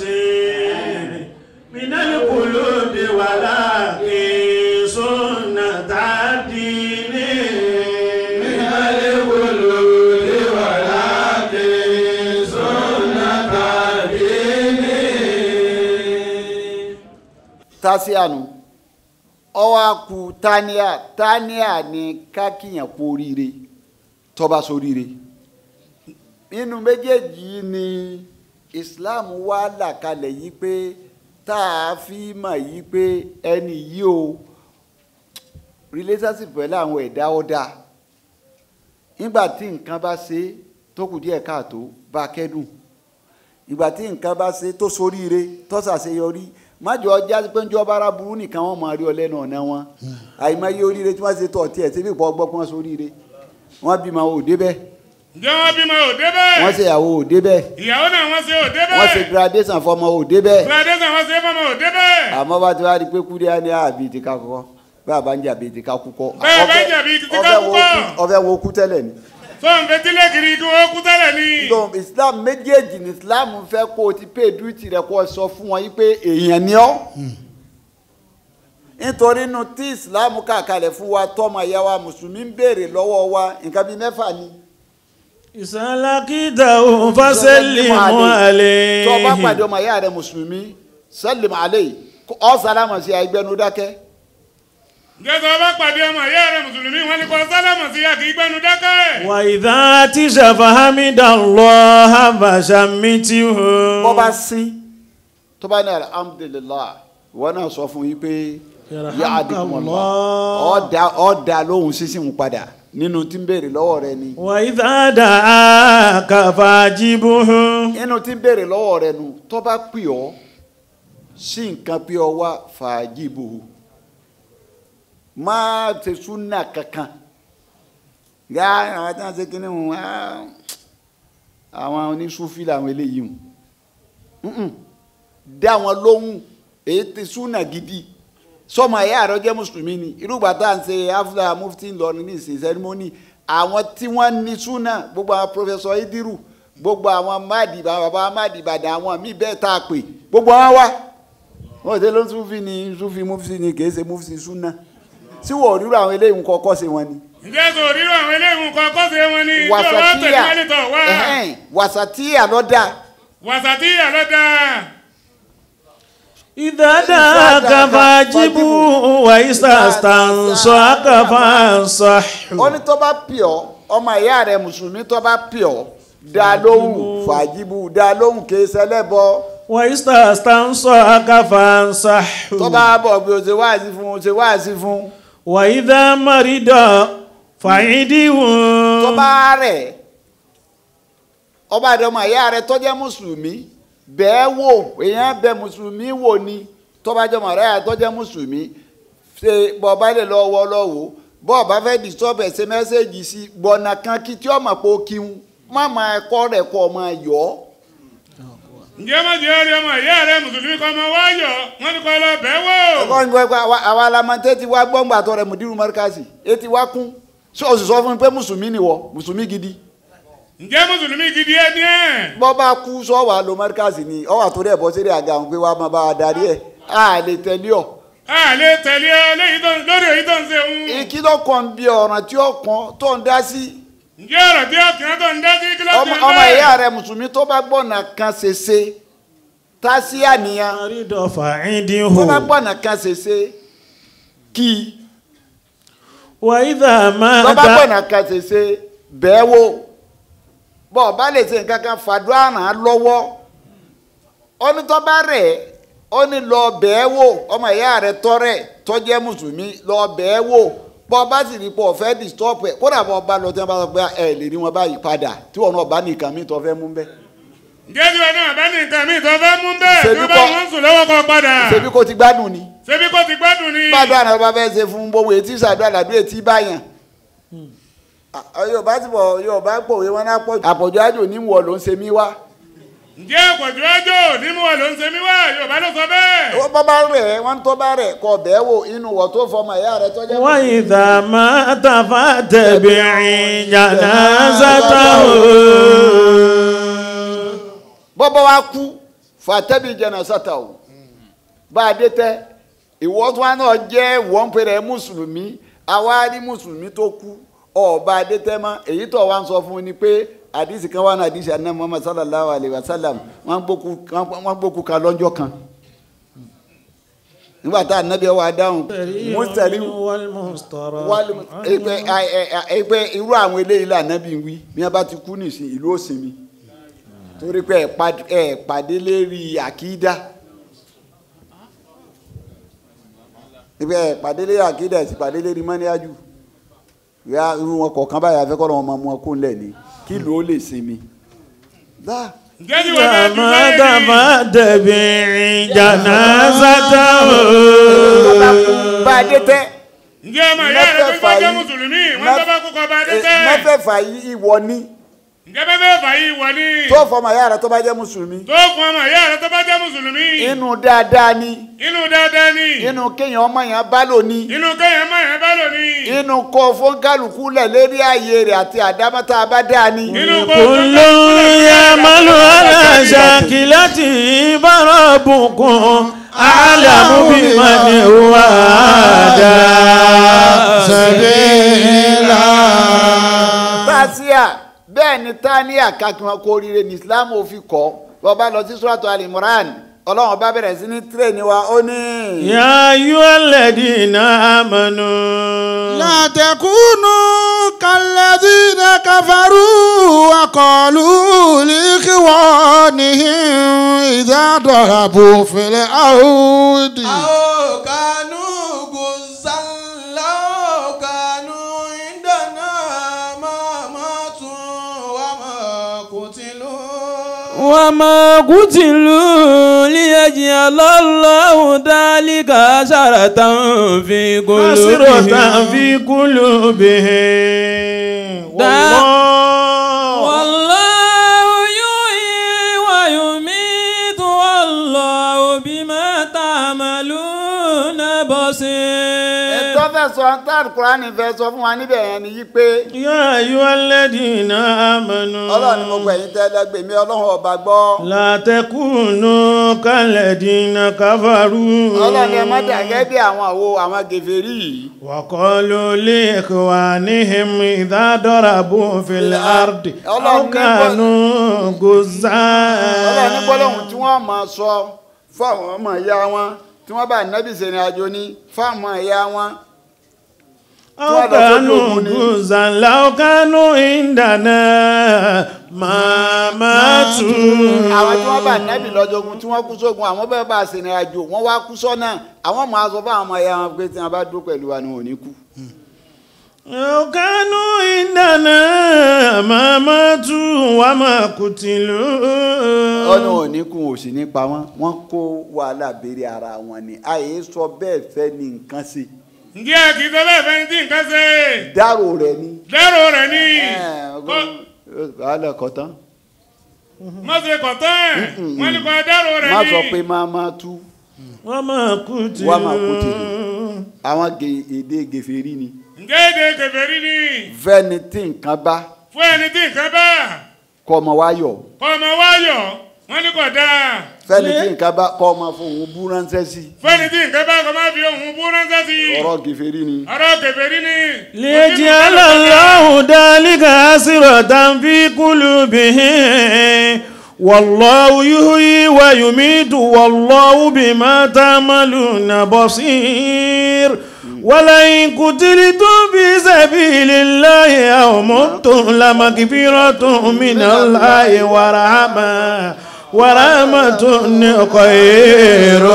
من القلوب ولكن سنة الدين من القلوب ولكن سنة الدين tásíànù ọwọ́ akú táníà táníà ni kákìyàn kú oríire tọ́ba sóríire nínú méjèèjì yìí ni Islam wá là kalẹ̀ yìí pé tá a fi mọ̀ yìí pé ẹni yìí o relationship pẹ̀lú àwọn ẹ̀dá ọ̀dà nígbà tí nǹkan bá ṣe tó kù díẹ̀ káàtó bá a kẹ́dùn ìgbà tí nǹkan bá ṣe tó soríire tó ṣàṣeyọrí májọ ọjà pé ń jọ bára burú nìkan wọn máa rí ọ lẹ́nu ọ̀nà wọn àìmọye oríire tí wọ́n ṣe tọ̀ tiẹ̀ síbi ìpọ̀ ọgbọ́n pọ́n soríire wọ́n bímọ ò débẹ̀ ǹjẹ́ wọ́n bímọ ò débẹ̀ wọ́n ṣe ìyàwó ò débẹ̀ ìyàwó náà wọ́n ṣe ò débẹ̀ wọ́n ṣe graduation fọmọ ò débẹ̀ gradation wọ́n ṣe fọmọ ò débẹ̀ àmọ́ bá ti wá di pé kúdí á ní àbí ti ká kọ́kọ́ bá a bá ń jà bí ti ká kú kọ́ Bẹ́ẹ̀ bá ń jà bí ti ká ọfẹ́ kú wo kọ́. kú- ọfẹ́ wo kú tẹ́lẹ̀ ni. tó ń fetí lẹ́kìrì kí wọ́n kú tẹ́lẹ̀ ni so Islam méjèèjì ní Islam fẹ́ kó o ti pay duty rẹ̀ kó o sọ fún wọn yìí pé èèyàn ni ọ́ nítorí inú tí islam kà kalẹ̀ fún wa tọ́mọ ìyá wa mùsùlùmí ń béèrè lọ́wọ́ wa nǹkan bíi mẹ́fà ni. ìsàlákìtà òun fásẹ́lìmù àlẹ́. tó o bá pàdé ọmọ ìyá rẹ mùsùlùmí sẹ́lìmù àlẹ́ ọ̀ sálámà sí àìgbẹ́nu dákẹ́. ǹjẹ́ tó o bá pàdé ọmọ ìyá rẹ̀ mùsùlùmí wọn ni kò sálámà sí àkì ìgbẹ́nu dákẹ́. wà ìdá tí sàfàhámídà lọ àbàṣàmítìhù. bọ́ bá sín tó bá ní alhamdulilah ìwọ náà sọ fún yín pé yá adigunmọ̀lá ọ̀dà ọ̀dà lóhùn sísìn padà nínú tí ń béèrè lọ́wọ́ rẹ ni wà ìdá dà kàfàjìbùhù. nínú tí ń béèrè lọ́wọ́ rẹ nu tó bá pè ọ́ sí nǹkan pé ọ wá fàájì bò ó má ṣe súnà kankan yá àwọn tí wọ́n ṣe kínní wọn á àwọn oníṣúfì làwọn eléyìí hùn Mm-mm. dá wọn lóhùn èyí ti súnà gidi sọmọ ẹ̀yà rẹ jẹ́ mùsùlùmí ni irúgbà tá à ń ṣe afla mufti ńlọrin ní ìsìn sẹ́rímọ́nì àwọn tí wọ́n ní súnà gbogbo àwọn pọfẹsọ idiru gbogbo àwọn máàdì bàbá máàdì ìbàdàn àwọn míì bẹ́ẹ̀ tá a pè gbogbo wọn wá wọn ò tẹ́ ló ń súnfì ní súnfì mufti ni kì í ṣe mufti súnà tí wọ́n ò rírọ àwọn eléyìí ń kọ́kọ́ ṣe wọn ni. ǹjẹ́ tó rírọ àwọn eléyìí nǹkan kọ́sẹ̀ wọn ni tó o bá tẹ̀lé wọn ní tọ̀ wá. ẹhẹ́n, wàsàtíyà lọ́dà wàsàtíyà lọ́dà. ìdá dà kàfàjìbù wà ìsàstànsọ àkàfànsọ. ó ní tó bá pì ọ́ ọmọ ìyá rẹ̀ mùsùlùmí tó bá pì ọ́ dá lóhùn fàjìbù dá lóhùn kì í ṣẹlẹ́bọ wà ìsàstànsọ àkàfànsọ. tó bá bọ̀ bí o ṣe wáàsí fún o ṣe wáàsí fún wà ìdá mọ̀rídọ̀ fàyídìwò. tó bá rẹ̀ ọba àdé ọmọ ìyá rẹ̀ tó jẹ́ mùsùlùmí bẹ́ẹ̀ wò èèyàn bẹ mùsùlùmí wò ni tó bá jẹ́ ọmọ ìyá rẹ̀ tó jẹ́ mùsùlùmí ṣe bọ́ọ̀bá lè lọ wọ́ lọ́wọ́ bọ́ọ̀bá fẹ́ disturb ẹ̀ ṣe mẹ́sẹ̀gì sí gbọ̀nà kan kí tí ọmọ pé ó kíhun má máa ẹ̀kọ́ rẹ̀ kọ́ ọmọ yọ̀ ọ́ ǹjẹ́ má jẹ́ ọ̀rẹ́ ọmọ ìyá rẹ̀ mùsùlùmí kọ́ ọmọ wáyọ̀ wọ́n ní kọ́ lọ bẹ́ẹ̀ wò. ẹ̀kọ́ ń gbọ́ àwa àwa alamọ̀tẹ́ ti wá gbọ́ngbà tọ́ rẹ̀ mùdírù mọ́ríkàsì etí wá kún ṣé o sì sọ fún mi pé mùsùlùmí ni wọ mùsùlùmí gidi ǹjẹ́ mùsùlùmí gidi ẹni ẹ̀. bọ́ bá kú sọ wà lọ mọ́ríkàsì ni ọ wà torí ẹ̀ bọ́ sílé àga òun pé wàá máa bá wa darí ẹ̀ á lè tẹ̀lé ọ. a lè tẹ̀lé ọ léyìí tó lórí èyí tó ń ṣe ń. ìkìlọ̀ kan bí ọ̀ràn tí ó kan tó ń dá sí ǹjẹ́ ọ̀rọ̀ tí ọkùnrin tó ń dá sí kí ló ọmọ kàn ọmọ bẹ́ẹ̀. ìyá rẹ̀ mùsùlùmí tó bá gbọ́nà kan ṣèṣe tá sí àníyàn mọ̀rídọ̀ tó fàyídìwò. bá gbọ́nà kan ṣèṣe kí i. wà ìdá tó bá mọ̀ta. gbọ̀nà kan ṣèṣe bẹ́ẹ̀ wò bọ́ ọ bá lè ṣe nǹkan kan fàdúrà ràn án lọ́wọ́ ó ní tó bá rẹ̀ ó ní lọ bẹ́ẹ̀ wò ọmọ ìyá rẹ̀ tọ́rẹ̀ tọ́jẹ́ mùsùlùmí lọ bẹ́ẹ̀ wò bọ́ ọ bá sì rí pọ̀ fẹ́ disturb ẹ̀ kódà bọ́ ọ bá lọ tí wọ́n bá sọ pé ẹ lè rí wọn báyìí padà tí wọn náà bá nìkan mi tó fẹ́ mú bẹ́ẹ̀. ǹjẹ́ tí wọn náà bá ní nǹkan mi tó fẹ́ mú bẹ́ẹ̀ Ṣebí tó bá kọ́- wọn sùn lọ́wọ́ kọ́ padà. ṣebí kò ti gbádùn ni ṣebí kò ti gbádùn ni. gbádùn àná bá fẹ́ ṣe fún gbogbo etí ṣàdúrà làdúrà etí báyàn. yorùbá ti bọ̀ yorùbá pòwe wọn náà pọ̀ àpọ̀jù àjò níwọ̀ ló ń ṣe mí wá. ǹjẹ́ àpọ̀jù ọjọ́ nímú wa ló ń ṣe mí wá yorùbá ló sọ bẹ́ẹ̀. ó bọ́ bá rẹ̀ wọ́n tó bá rẹ̀ kọ bẹ́ẹ̀ wò inú wọ̀ tó fọmọ ìyá rẹ̀ tọ́jú. wà ìdá mọ̀ta fàtẹ̀bìrin jánásátàwò. bọ́bọ́ wa kú fàtẹ́bí jẹ̀nà sátà o bá a dé tẹ́ ìwọ tó wá náà jẹ́ wọ́n pèrè mùsùlùmí àwa rí mùsùlùmí tó kú ọba adé tẹ́ mọ́ èyí tó wá ń sọ fún un ni pé àdìsí kan wà ní àdìsí àná muhammad sallallahu alayhi wa sallam wọ́n gbókù wọ́n gbókù kan lọ́jọ́ kan nígbà tá ànábì wa dáhùn mùsùlùmí wálé ẹgbẹ́ ẹgbẹ́ irú àwọn eléyìí là ànábì ń wí bí wọ́n bá ti kú nìsín ìlú òsínmi torí pé ẹ pad- ẹ pàdé lérí àkídá ibẹ̀ ẹ pàdé lérí àkídá ẹ sì pàdé lérí mọ́níyájú ìyá irú wọn kọ̀ọ̀kan báyìí afẹ́kọ́ lọ́wọ́ máa mú wọn kó ńlẹ̀ ni kí ló lè sinmi. Dá. ǹjẹ́ tí wọn bá dùn mọ̀ta sẹ́yìn. fàtẹ̀bìrin jánásátàwò. bá kú bá a dé tẹ́. ǹjẹ́ ọmọ ìyá rẹ̀ tó mẹ́fẹ̀ẹ̀fà jẹ́ yìí- mùsùlùmí wọ́n tó bá kú kọ́ bá dé mẹ́f- tẹ́. mẹ́fẹ̀ẹ̀fà yìí ìwọ ni ǹjẹ́ bẹ́ẹ̀ fà yìí wọ ní. tó fọmọ ìyá rẹ tó bá jẹ́ mùsùlùmí tó fún ọmọ ìyá rẹ̀ tó bá jẹ́ mùsùlùmí. inú dáadáa ni inú dáadáa ni. inú kéèyàn ọmọ yẹn bá lò ní inú kéèyàn máa yẹn bá lò ní. inú kó fún kálukú lẹ̀ lérí ààyè rẹ̀ àti àdámọ́tà bá dáa ni. inú kó كل يعمل على شاكلته فربكم أعلم بمن هو bẹ́ẹ̀ ni tania kakiwọn kó rire ní islam ò fi kọ́ bọ́ bá lọ sí suratu alimoran ọlọ́run bá bẹ̀rẹ̀ sí ní tírẹ̀nì wa ó ní. يا أيها الذين آمنوا لا تكونوا كالذين كفروا وقالوا لإخوانهم إذا ضربوا في الأرض أو كانوا غزا لو كانوا عندنا ما ماتوا وما قتلوا وما قتلوا ليجعل الله ذلك حسرة في حسرة قلوبهم في قلوبهم والله والله يحيي ويميت والله بما تعملون بصير ẹ̀tọ́ fẹ́ sọ antár kurani fẹ́ sọ fún wa níbẹ̀ yẹn ni yí pé يا أيها الذين آمنوا ọlọ́run ni mo gbẹ̀yìn tẹ́lẹ̀ gbèmí ọlọ́run ọba gbọ́ لا تكونوا كالذين كفروا ọlọ́run ni ẹ má dà gẹ́gẹ́ bí àwọn àwo àwọn gèfèrí yìí وقالوا لإخوانهم إذا ضربوا في الأرض أو ọlọ́run ní bọ́- كانوا غزاة ọlọ́run ní gbọ́dọ̀hún tí wọ́n máa sọ fún àwọn ọmọ ìyá wọn tí wọ́n bá nábì sẹ́ni àjò ní fún àwọn ìyá wọn أو كانوا غزاة لو كانوا عندنا ما ماتوا àwọn tí wọ́n bá nábì lọ́jọ́gun tí wọ́n kú sógun àwọn bẹ́ẹ̀ bá sẹ́ni àjò wọ́n wá kú sọ́nà àwọn máa sọ fún àwọn ọmọ ìyá wọn pé tí wọ́n bá dúró pẹ̀lú wa ni wọn ò ní kú. لو كانوا عندنا ما ماتوا وما قتلوا ọ̀nà ò ní kú ò sì ní pa wọ́n wọ́n kó wàhálà béèrè ara wọn ni àyè sọ bẹ́ẹ̀ fẹ́ ni nǹkan ṣe ǹjẹ́ kì í sọ bẹ́ẹ̀ fẹ́ni tí nǹkan ṣe dárò rẹ̀ ni. lẹ́rọ rẹ̀ ni wàhálà kọ̀tán má ṣe kọ̀ tán wọ́n ní kọ́ dárò rẹ̀ ni má sọ pé máa máa tú وما قتلوا وما قتلوا. àwọn ge- èdè gèfèrí ni ǹjẹ́ èdè kèfèrí ni fẹ́ni tí nǹkan bá fún ẹni tí nǹkan bá kọ́ ọmọ wa yọ̀ kọ́ ọmọ wáyọ̀ wọ́n ní kọ̀ dáa fẹ́ni tí nǹkan bá kọ́ ọmọ fún òun bú ránṣẹ́ sí fún ẹni tí nǹkan bá kọ́ máa fi ohun bú ránṣẹ́ sí ọ̀rọ̀ gèfèrí ni. ọ̀rọ̀ kèfèrí ni ليجعل الله ذلك حسرة في قلوبهم والله يحيي ويميت والله بما تعملون بصير ولئن قتلتم في سبيل الله أو متم لمغفرة من الله ورحمة ورحمة خير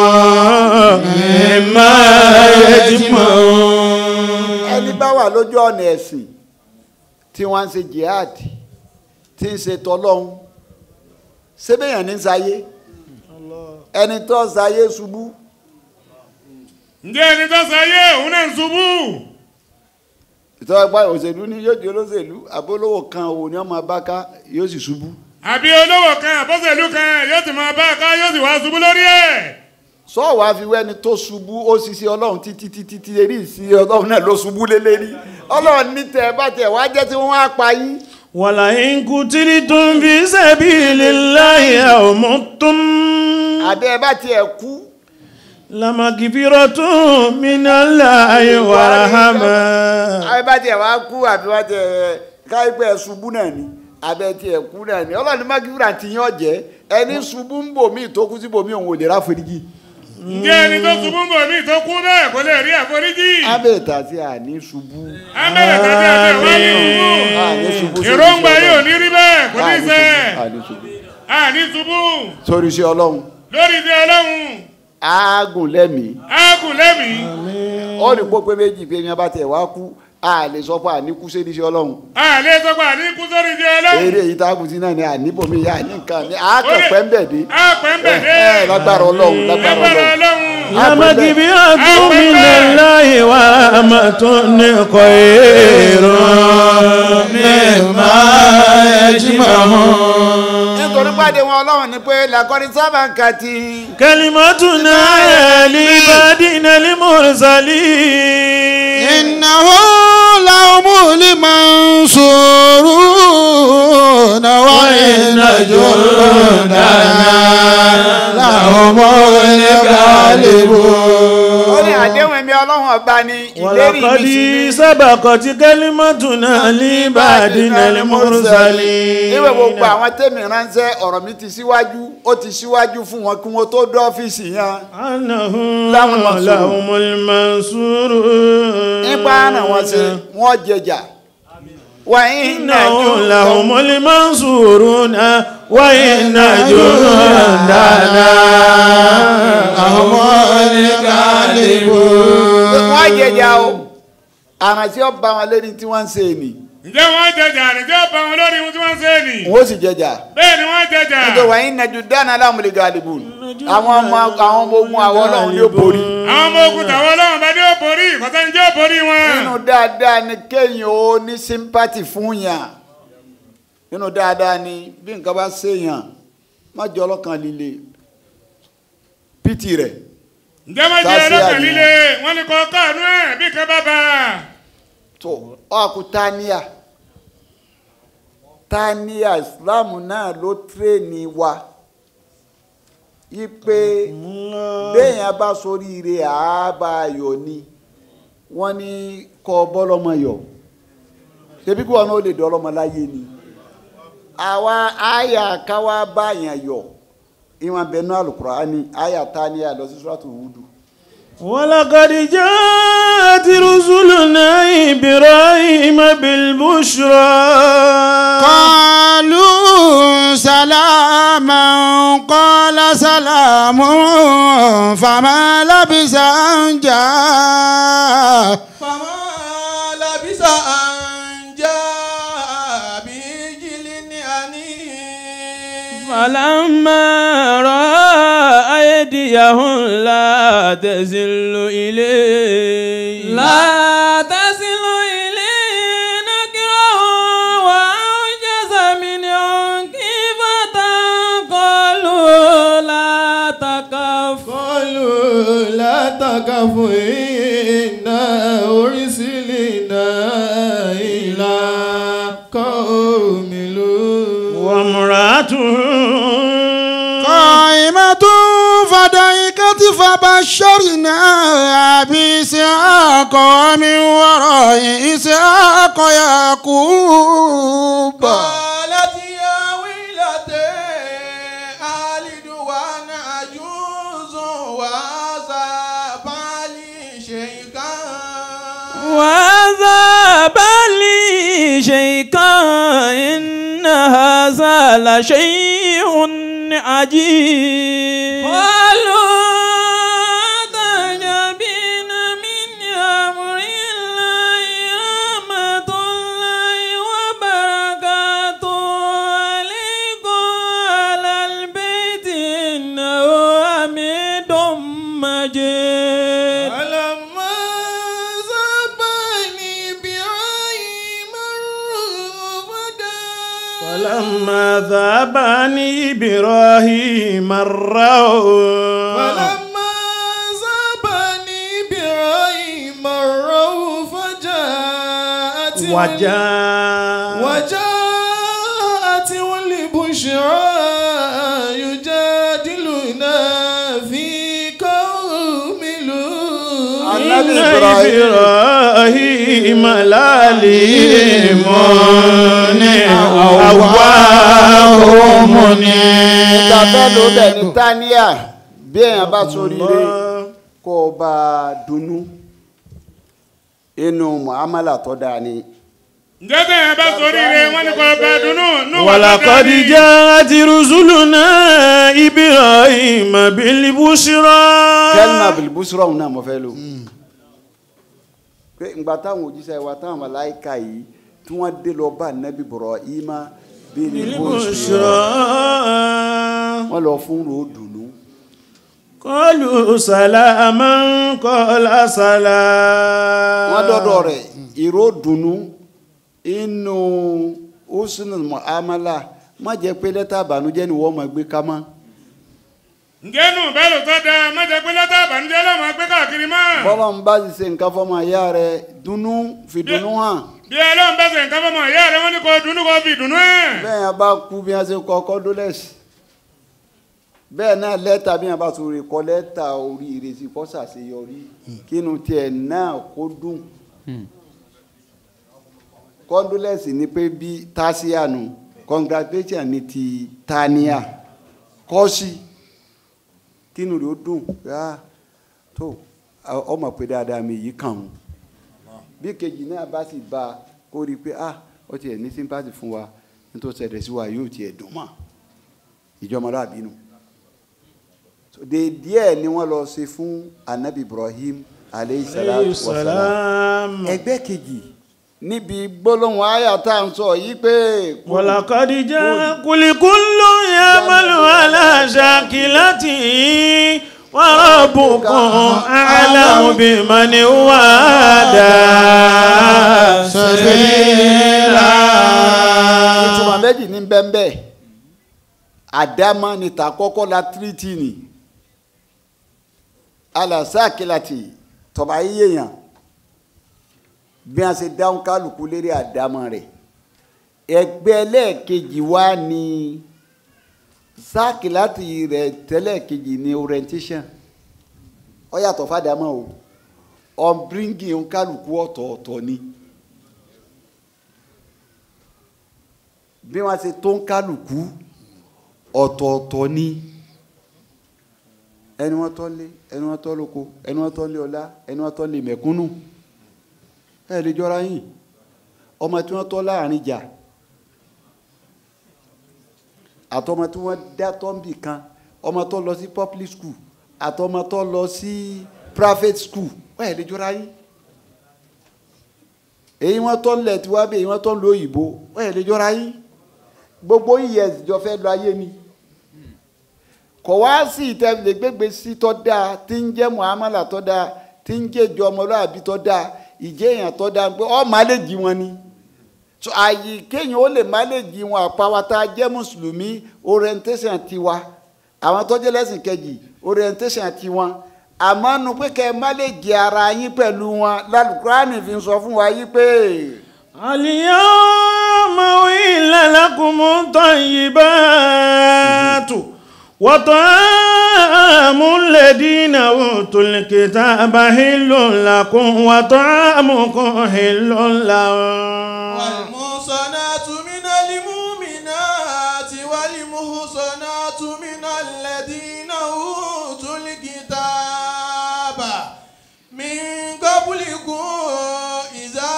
مما يجمعون ẹni bá wà lójú ọ̀nà ẹ̀sìn tí wọ́n ń ṣe jihad tí ń ṣe tọlọ́hun sébèyàn ní sáyé ẹni tó sáyé ṣubú ǹjẹ́ ẹni tó sáyé òun náà ń ṣubú ìtọ́jú pa òṣèlú ní yóò di olóṣèlú àbólówó kan òun ni wọ́n máa bá ká yóò sì ṣubú àbí olówó kan àbọ̀sẹ̀lú kan yóò ti máa bá a ká yóò sì wá ṣubú lórí ẹ̀ sọ́ọ̀wá fi wẹ́ni tó ṣubú ó sì ṣe ọlọ́run títí títí tí erí sí ọlọ́run náà ló ṣubú lélẹ́rí ọlọ́run ní tẹ bá tẹ wá jẹ́ tí wọ́n á pa yín ولئن قتلتم في سبيل الله أو متم àbí ẹ bá tiẹ̀ kú لمغفرة من الله ورحمة àbí bá tiẹ̀ wá kú àbí wá tiẹ̀ káyipẹ́ ṣubú náà ni àbẹ tiẹ̀ kú náà ni ọlọ́run má kí fúra tiyín ọ̀jẹ́ ẹni ṣubú ń bò mí tó kú sí bò mí òun ò lè ráforíjì ǹjẹ́ ẹni tó ṣubú ń bọ̀ mí tó kú bẹ́ẹ̀ kò lè rí àforíjì ábẹ́ tàbí àní ṣubú abẹ́rẹ́ tàbí abẹ́ wá ní àní ṣubú ṣubú sórí èròǹgbà iṣẹ́ yóò ní rí bẹ́ẹ̀ kò ní Ọlọ́run. ṣẹ àní ṣubú àní ṣubú sórí iṣẹ́ ọlọ́run lórí ti ọlọ́run ágùn lẹ́mìí ágùn lẹ́mìí ó ní pópé méjì pé ní abá tiẹ̀ wá kú a lè sọ pé àní kú sí iṣẹ́ ọlọ́run àlẹ́ sọ́kọ̀ àní kú sórí ti ọlọ́run eré yìí táàkùn sí náà ni àníbòmí yá ní nǹkan mi àákànpẹ́ ń bẹ̀ dé àpẹ́ ń bẹ̀ dé ẹ lágbára ọlọ́run lágbára lágbára ọlọ́run ọlọ́run لمغفرة من الله ورحمة خير مما يجمعون nítorí pàdé wọn ọlọ́run ni pé làkọ́ni sábà ń ka ti كلمتنا لعبادنا المرسلين إنه لهم المنصورون وإن جندنا لهم الغالبون ó ní àdéhùn ẹ̀mí ọlọ́run ọba ni ìlérí ولقد mi sí ni. سبقت كلمتنا لعبادنا المرسلين ìwé gbogbo àwọn tèmi ránṣẹ́ ọ̀rọ̀ mi ti síwájú ó ti síwájú fún wọn kí wọ́n tó dé ọ́fíìsì yẹn. أنهم لهم المنصورون. لهم المنصورون nípa àná wọn ṣe wọ́n jẹjà. wà إنهم لهم المنصورون وإن جندنا هم الغالبون wọ́n jẹjà o àrànṣẹ́ ọba wọn lórí tí wọ́n ń ṣe ni ǹjẹ́ wọ́n jẹjà ǹjẹ́ ọba wọn lórí ohun tí wọ́n ń ṣe nì. wọ́n sì jẹjà. bẹ́ẹ̀ ni wọ́n jẹjà. nítorí wà ní nàjú dáná lámúlẹ̀ gàdìbò àwọn ọmọ àwọn ọmọ ogun àwọn ọlọ́run ni ó borí. àwọn ọmọ ogun tàwọn ọlọ́run bá dé ó borí ìkọ́sẹ́ni jẹ́ ó borí wọn. nínú dáadáa ni kéèyàn ó ní sympathy fún yàn nínú dáadáa ni bí nǹkan bá ṣèyàn má jẹ́ ọlọ́kan líle pìtì rẹ̀ ǹjẹ́ wọ́n jẹ́ Sáàsì ọlọ́kàn àníyàn. líle wọ́n ní kọ́ káànú ẹ̀ bí kan bá bá a. tó ọkù tania tania islam náà ló tírèèni wa yí pé béèyàn bá soríire àábà ayọ̀ ni wọ́n ní kọ́ bọ́lọ́mọ yọ̀ ṣebí kí wọn náà lè dọ́lọ́mọ láyé ni àwa àyà káwá báyàn yọ̀ ìwọ̀n bẹ̀nu àlùkùránì àyà tania lọ sí sọ́tò wúdù. ولقد جاءت رسلنا إبراهيم بالبشرى قالوا سلاما قال سلام فما لبث أن جاء فما لبث أن جاء بعجل أنيب فلما رأى أيديهم لا تزل إليه لا تزل إليه نكرهم وأوجز منهم كيفة قالوا لا تخف قالوا لا تخف إنا أرسلنا إلى قوم لوط وامرأته قائمة فضحكت فبشرناها بإسحاق ومن وراء إسحاق يعقوب قالت يا ويلتى ألد وأنا عجوز وهذا بالي شيخا وهذا بالي شيئا إن هذا لشيء عجيب قالوا تعجبين من أمر الله رحمة الله وبركاته عليكم على البيت إنه حميد مجيد فلما زبني بعين الرفدا فلما ذهب عن إبراهيم الروع فلما زبني بعين الروح فجاءت وجاء وجاءت البشرى يجادلنا في قوم لوط Ànábì إن Ibrahim. إبراهيم لعليم أواه منيب ìtafẹ́ ló bẹ̀ ní tania bí èèyàn bá soríire kó o bá a dunnú inú muamala tó dáa ni. ǹjẹ́ tẹ̀yìn bá sórí rẹ̀ wọ́n ní kọ́ bá dunú nù wọ́n ولقد جاءت رسلنا إبراهيم بالبشرى kẹ́lìmà bilibusura òun náà mo fẹ́ lò. pé ìgbà táwọn òjíṣẹ́ wa táwọn màláìka yìí tí wọ́n dé lọ bá nẹ́bí bọ̀rọ̀ ìmá bilibusura بالبشرى wọ́n lọ fún ro dùnú. قالوا سلاما قال سلام wọ́n dọ́dọ̀ rẹ̀ ìró dùnú inú húsùnù muamala má jẹ́ pé lẹ́tà àbànújẹ́ ni wọ́n máa gbé ká mọ́. ǹjẹ́ nù bẹ́ẹ̀ ló tọ́ da má jẹ́ pé lọ́tà àbànújẹ́ lọ́mọ gbé káàkiri mọ́. bọ́lá ń bá ti ṣe nǹkan fọmọ ìyá rẹ̀ dùnú fi dùnú hàn. bí ọlọ́run bá ṣe nǹkan fọmọ ìyá rẹ̀ wọ́n ní kó dunú kó fi dùnú ẹ̀. bẹ́ẹ̀ yẹn bá kú bí wọ́n ṣe kọ́ ọkọ́ dólẹ́sì bẹ́ẹ̀ náà lẹ́tà bí wọn bá tún rí kọ lẹ́tà oríire sí kọ́ ṣàṣeyọrí kínú tiẹ̀ náà kó dùn condolence ni pé bí tasianu congratulation ni ti tania kọ́sí kínú rẹ̀ ó dùn yá tó ọmọ pé dáadáa mi yìí kàn ń bí kejì náà bá sì bá a kó rí i pé ah ó tiẹ̀ ní sympathy fún wa nítorí ṣẹlẹ̀ sí wa yóò tiẹ̀ dùn mọ́ ìjọmọlá bínú déédéé ẹ̀ ni wọ́n lọ ṣe fún anabi ibrahim aleyhi salatu wa salam salam. ẹgbẹ́ kejì níbi gbólóhùn àyà tá à ń sọ yìí pé ولقد جاء قل كل يعمل على شاكلته وربكم أعلم بمن هو أهدى سبيلا ìtumọ̀ méjì ní bẹ́ńbẹ́ àdámọ́ ni tà kọ́kọ́ la tírítì ni alasákìlàtì tọba yíyéyàn bí wọ́n ṣe dáhùn kálukú lérí àdámọ́ rẹ̀ ẹgbẹ́ ẹlẹ́ẹ̀kejì wá ní sákìlàtì rẹ̀ tẹ́lẹ̀kejì ní orientation ó yàtọ̀ fàdámọ́ o ọ̀bíríngì kálukú ọ̀tọ̀ọ̀tọ̀ ni. bí wọ́n ṣe tó ń kálukú ọ̀tọ̀ọ̀tọ̀ ni ẹni wọ́n tọ́ lé ẹni wọ́n tọ́ lóko ẹni wọ́n tọ́ lé ọlá ẹni wọ́n tọ́ lé mẹ̀kúnnù ẹ lè jọra yín ọmọ tí wọ́n tọ́ láàrin ìjà àtọmọ tí wọ́n dá tọ́ǹbì kan ọmọ tó lọ sí public school àtọmọ tó lọ sí private school ẹ lè jọra yín èyí wọ́n tọ́ lẹ̀ tí wọ́n bẹ èyí wọ́n tọ́ lọ òyìnbó ẹ lè jọra yín gbogbo yíyẹ ìjọ fẹ́ lọ ayé ni kò wá sí ìtẹ̀lẹ̀ gbégbé sí tọ́ da tí ń jẹ́ muhammadu tọ́ da tí ń jẹ́ ìjọ ọmọlúwàbí tọ́ da ìjẹ́ èèyàn tọ́ da pé ọ́ má lè jí wọn ni so àyè kéèyàn ó lè má lè jí wọn àpáwátá jẹ́ mùsùlùmí orientation tiwa àwọn tó jẹ́ lẹ́sìn kejì orientation tiwọn àmọ́ nu pé kẹ́ ẹ má lè jẹ ara yín pẹ̀lú wọn lálùkùránì fi sọ fún wa yí pé. اليوم أحل لكم الطيبات وطعام الذين أوتوا الكتاب حل لكم وطعامكم حل لهم والمحصنات من المؤمنات والمحصنات من الذين أوتوا الكتاب من قبلكم إذا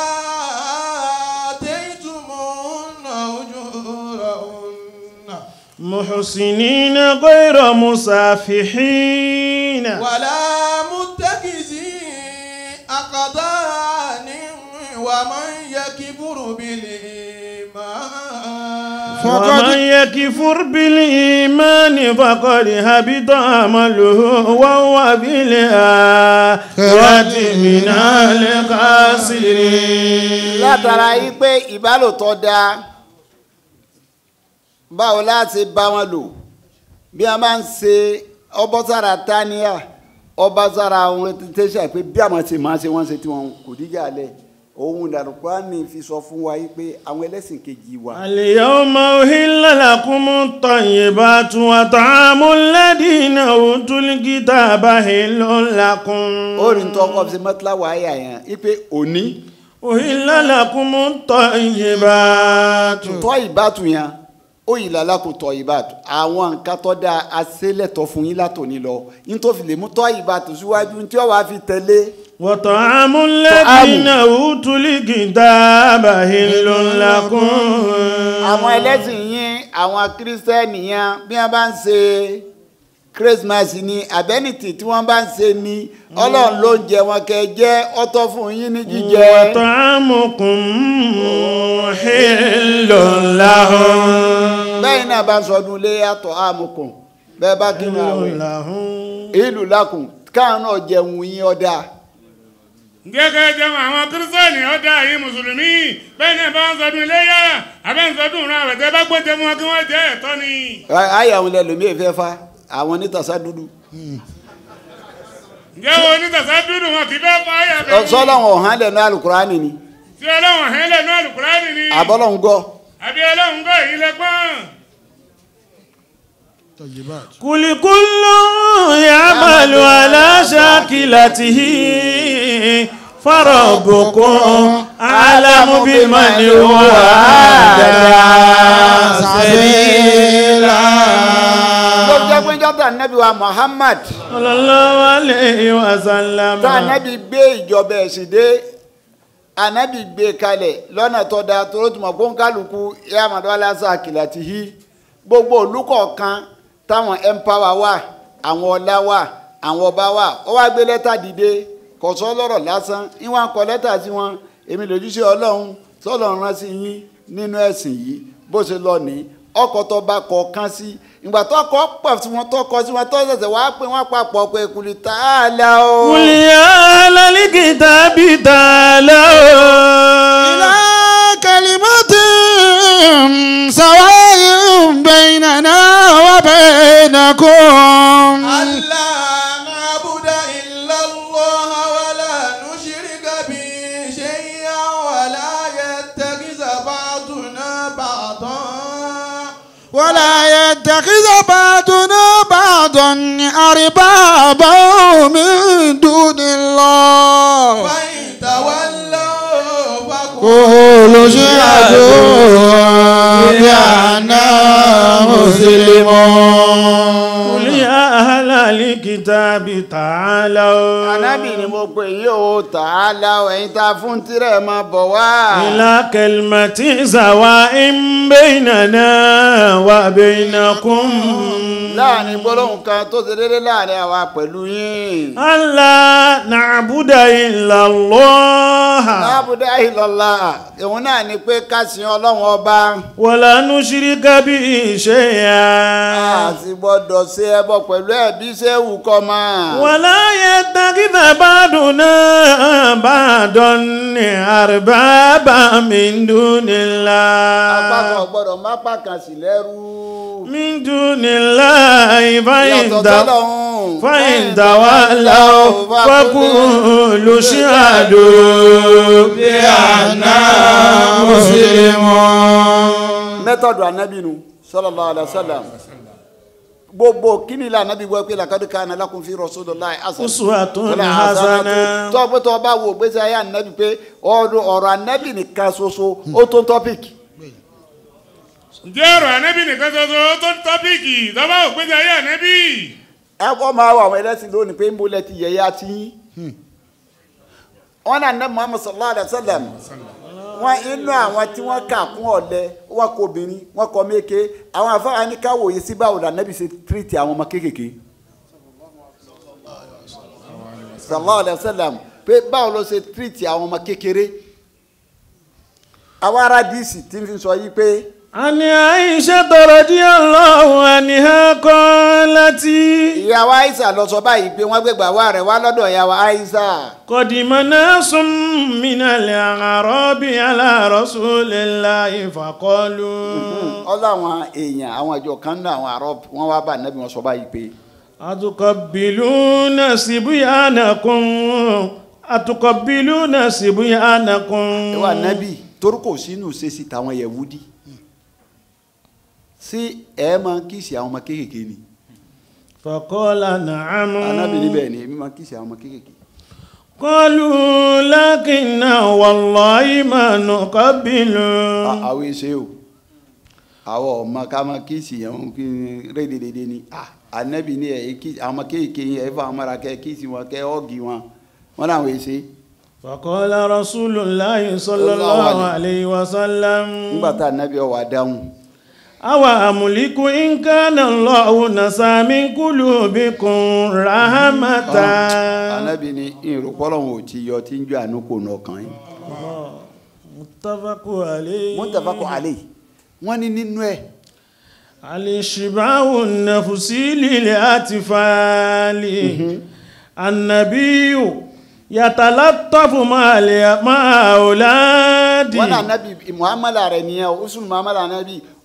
آتيتموهن أجورهن محسنين غير مسافحين ولا متخذي أقدان ومن يكفر بالإيمان ومن يكفر بالإيمان فقد هبط عمله وهو بالآخرة من الخاسرين látara yìí pé ìbálòtọ́ da báwo láti bá wọn lò bí a máa ń ṣe ọbọ̀sára tania ọbọ̀sára àwọn tẹ̀sán pé bí àwọn ti máa ṣe wọ́n ṣe tí wọn kò díjà lẹ̀ òun ìdàrúkọ́ni fi sọ fún wa yìí pé àwọn ẹlẹ́sìn kejì wa اليوم أحل لكم الطيبات وطعام الذين أوتوا الكتاب حل لكم ó rí nítorí ọkọ̀ ṣe mọ́tíláwọ̀ àyà yẹn wípé òní أحل لكم الطيبات tọ́ ìbátú yẹn ó yìí lálákùn tọ́ ìbátú àwọn nǹkan tó dáa aṣẹ́lẹ̀tọ̀ fún yín látòní lọ yín tó fi lè mú tọ́ ìbátú síwájú tí ó wàá fi tẹ̀lé وطعام الذين أوتوا الكتاب حل لكم àwọn ẹlẹ́sìn yín àwọn kírísítẹ́nì yẹn bí wọ́n bá ń ṣe christmas ni abẹ́nìtì tí wọ́n bá ń ṣe ni ọlọ́run ló ń jẹ wọn kẹ́ jẹ́ ọtọ́ fún yín ní jíjẹ. وطعامكم حل لهم bẹ́ẹ̀ náà bá ń sọdún ilé yàtọ̀ àmukùn bẹ́ẹ̀ bá kí ní حل àwẹ̀ لهم ìlú lákùn káwọn náà jẹun yín ọ̀dà gẹ́gẹ́ jẹun àwọn kírísítẹ́nì ọ̀dà yìí mùsùlùmí bẹ́ẹ̀ náà bá ń sọdún iléyà abẹ́ ń sọdún ìran àwẹ̀tẹ́ bá gbọ́dẹ̀ mú wọn kí wọ́n jẹ́ ẹ̀tọ́ ni. ayé àwọn ẹlòmíì fẹ́ fa àwọn onítàṣà dúdú ǹjẹ́ wo onítàṣà dúdú wọn kì í fẹ́ fọ ayà bẹ́ẹ̀ ni sọ́lọ́wọ̀n ọ̀hán lẹ́nu alukurani ni tí ọlọ́run hẹ́ lẹ́nu àlùkùránì ni àbọ́lọ́hún gọ́ àbí ọlọ́run gọ́ èyí lẹ́gbọ́n قل كل يعمل على شاكلته فربكم أعلم بمن هو أهدى سبيلا ló jẹ́ pé jọ́tà nẹ́bí wa Muhammad صلى الله عليه وسلم tá ànábì gbé ìjọba ẹ̀sìn dé ànábì gbé kalẹ̀ lọ́nà tó da tó tún mọ̀ pé ń kálukú yamadu alasa kìlàtì yìí gbogbo olùkọ̀ọ̀kan táwọn empower wà àwọn ọlá wà àwọn ọba wà ó wá gbé lẹ́tà dìde kò sọ lọ́rọ̀ lásán ìwọ̀n kọ lẹ́tà sí wọn èmi lòdùsí ọlọ́run sọlọ́run rán sí yín nínú ẹ̀sìn yìí bó ṣe lọ ní ọkọ̀ tó bá kọ̀ọ̀kan sí ìgbà tó kọ́ pọ̀ sí wọn tó kọ sí wọn tó ṣẹ̀ṣẹ̀ wá pé wọ́n papọ̀ pé kùlì tààlà o. قل يا أهل الكتاب تعالوا إلى كلمة سواء بيننا وبينكم ألا نعبد إلا الله ولا نشرك به شيئا ولا يتخذ بعضنا بعضا ولا يتخذ بعضنا بعضا أربابا من دون الله فإن تولوا فقل قولوا اشهدوا بأننا مسلمون قل يا أهل الكتاب تعالوا Ànábì ni mo pè yín o tààlà o ẹ̀yin tá a fún tirẹ̀ máa bọ̀ wá. إلى كلمة سواء بيننا وبينكم láàrin gbólóhùn kan tó ṣe déédéé láàrin àwa pẹ̀lú yín. ألا نعبد إلا الله láàbùdá ìlọ́lá ìwọ̀n náà ni pé ká sin ọlọ́run ọba. ولا نشرك به شيئا a sì gbọ́dọ̀ ṣe ẹbọ pẹ̀lú ẹbí ṣé wù kọ́ mọ́. ولا يتخذ بعضنا بعضا أربابا من دون apákan الله gbọ́dọ̀ má pàkàn sí lẹ́rú. من دون الله فإن yàtọ̀ تولوا sọ́lọ́hún. فإن تولوا فقولوا اشهدوا بأننا مسلمون mẹ́tọ̀dù anábìnú sallallahu alaihi wasallam gbogbo kíni la anabi wọ pé laqad kana lakum fi rasulillahi hasanah Uswatun hasanah. tọ́ pé tọ́ bá wo gbèsè ayé anabi pé ọ̀rọ̀ ọ̀rọ̀ anabi nìkan ṣoṣo ó tó tọ́pìkì ǹjẹ́ ọ̀rọ̀ ànábì nìkan ṣoṣo tó ń tọ́pìkì tọ́ba òpéjọ ayé ànábì. ẹ kọ́ máa wọ àwọn ẹlẹ́sìn lónìí pé ń bolẹ̀ ti yẹ̀yẹ́ àti yín wọn náà anabi muhammad sallallahu alaihi wasallam wọn inú àwọn tí wọ́n kà kún ọ̀lẹ wọn kọ obìnrin wọn kọ méke àwọn afáwọn ní ká wòye sí báwo la anabi ṣe tírìtì àwọn ọmọ kéékèèké sallallahu alayhi wa sallam pé báwo ló ṣe tírìtì àwọn ọmọ kékeré àwọn ará díìsì tí ń fi sọ yìí pé عن عائشة رضي الله عنها قالت ìyàwó aisha lọ sọ báyìí pé wọ́n gbégbá wa rẹ̀ wá lọ́dọ̀ ìyàwó aisha قدم ناس من الأعراب على رسول الله فقالوا ọlọ́wọ́n èèyàn àwọn ìjọ kan náà àwọn àrọ́ wọn wá bá nàbí wọn sọ báyìí pé أتقبلون صبيانكم أتقبلون صبيانكم ìwà nàbí torí kò sínú ṣèṣì táwọn yẹ̀wúdí sí ẹ máa ń kíìsì àwọn ọmọ kéékèèké ni فقال نعم anábì níbẹ̀ ni èmi máa ń kíìsì àwọn ọmọ kéékèèké قالوا لكن والله ما نقبل À- àwọn èsè o àwọn ọmọ ká máa kíìsì yẹn wọn kí rédèdèdè ni Ah, anábì ní ẹ kíìsì àwọn ọmọ kéékèèké yẹn ẹ fà wọn mọ́ra kẹ kíìsì wọn kẹ ọ́ọ̀gì wọn wọn làwọn èsè فقال رسول الله صلى الله عليه وسلم nígbà tá anábì ọ̀ wá dáhùn أو أملك إن كان الله نسى من قلوبكم رحمة anábì ní ìrùpọ̀lọ́hún ò ti yọ tí ń jọ àánú kò nà ọkàn yín متفق عليه muttafaqun alayhi wọ́n ní nínú ẹ̀ الإشباع النفسي للأطفال النبي يتلطف مع ال- مع أولاده wọ́n ní anábì muhammadu rẹ̀ nìyẹn o usul muhammadu anábì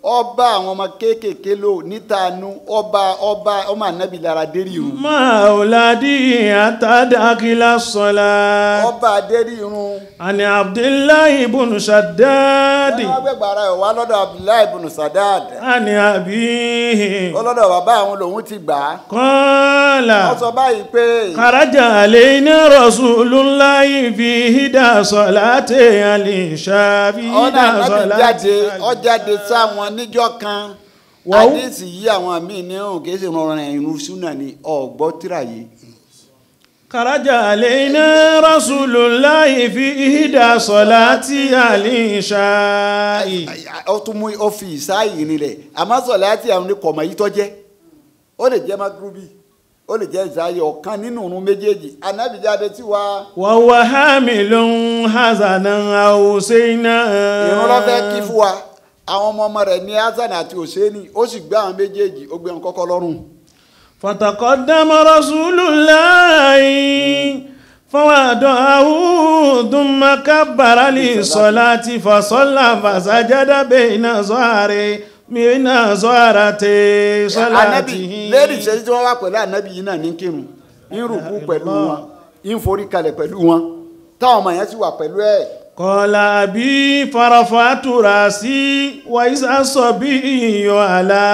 ọba àwọn ọmọ kéékèèké lò nítànú ọba ọba ọmọ ànábì lára dérí irun مع أولادي حتى داخل الصلاة ọba dérí irun عن عبد الله بن شداد wọ́n gbẹ̀gbà ara ẹ̀ wá lọ́dọ̀ abdullahi ibn sadad عن أبيه ọlọ́dọ̀ bàbá àwọn lòun ti gbà á قال wọ́n sọ báyìí pé خرج علينا رسول الله في هدى صلاة العشاء في ọ̀nà هدى ànábì صلاة jáde ọjáde sáwọn níjọ́ kan Wàhù. àdéhìsì yí àwọn míì ní òun kìí ṣe rọrùn ìrun súnà ní ọ̀gbọ́ tíra yìí خرج علينا رسول الله في هدى صلاة العشاء ó tún mú ọ́fíìsì sáàyè nílẹ̀ àmọ́ sọ̀lá àti àwọn oníkọ̀ọ̀mọ̀ yìí tọ́jẹ́ ó lè jẹ́ magrubi ó lè jẹ́ ìsáyè ọ̀kan nínú òun méjèèjì ànábì jáde tí wá وهو حامل حزنا أو سينا ìrun lọ́fẹ́ kí fún wa àwọn ọmọ ọmọ rẹ̀ ní hasan àti hosseini ó sì gbé àwọn méjèèjì ó gbé wọn kọ́kọ́ lọ́rùn فتقدم رسول الله فوضعه ثم كبر للصلاة فصلى فسجد بين ظهري بين ظهرتي anabi صلاته lẹ́yìn ìṣẹ́jú tí wọ́n wá pẹ̀lú anabi yìí náà ní kírun ń rùkú pẹ̀lú wọn ń forí kalẹ̀ pẹ̀lú wọn táwọn ọmọ yẹn sì wà pẹ̀lú ẹ̀ قال أبي فرفعت رأسي وإذا الصبي على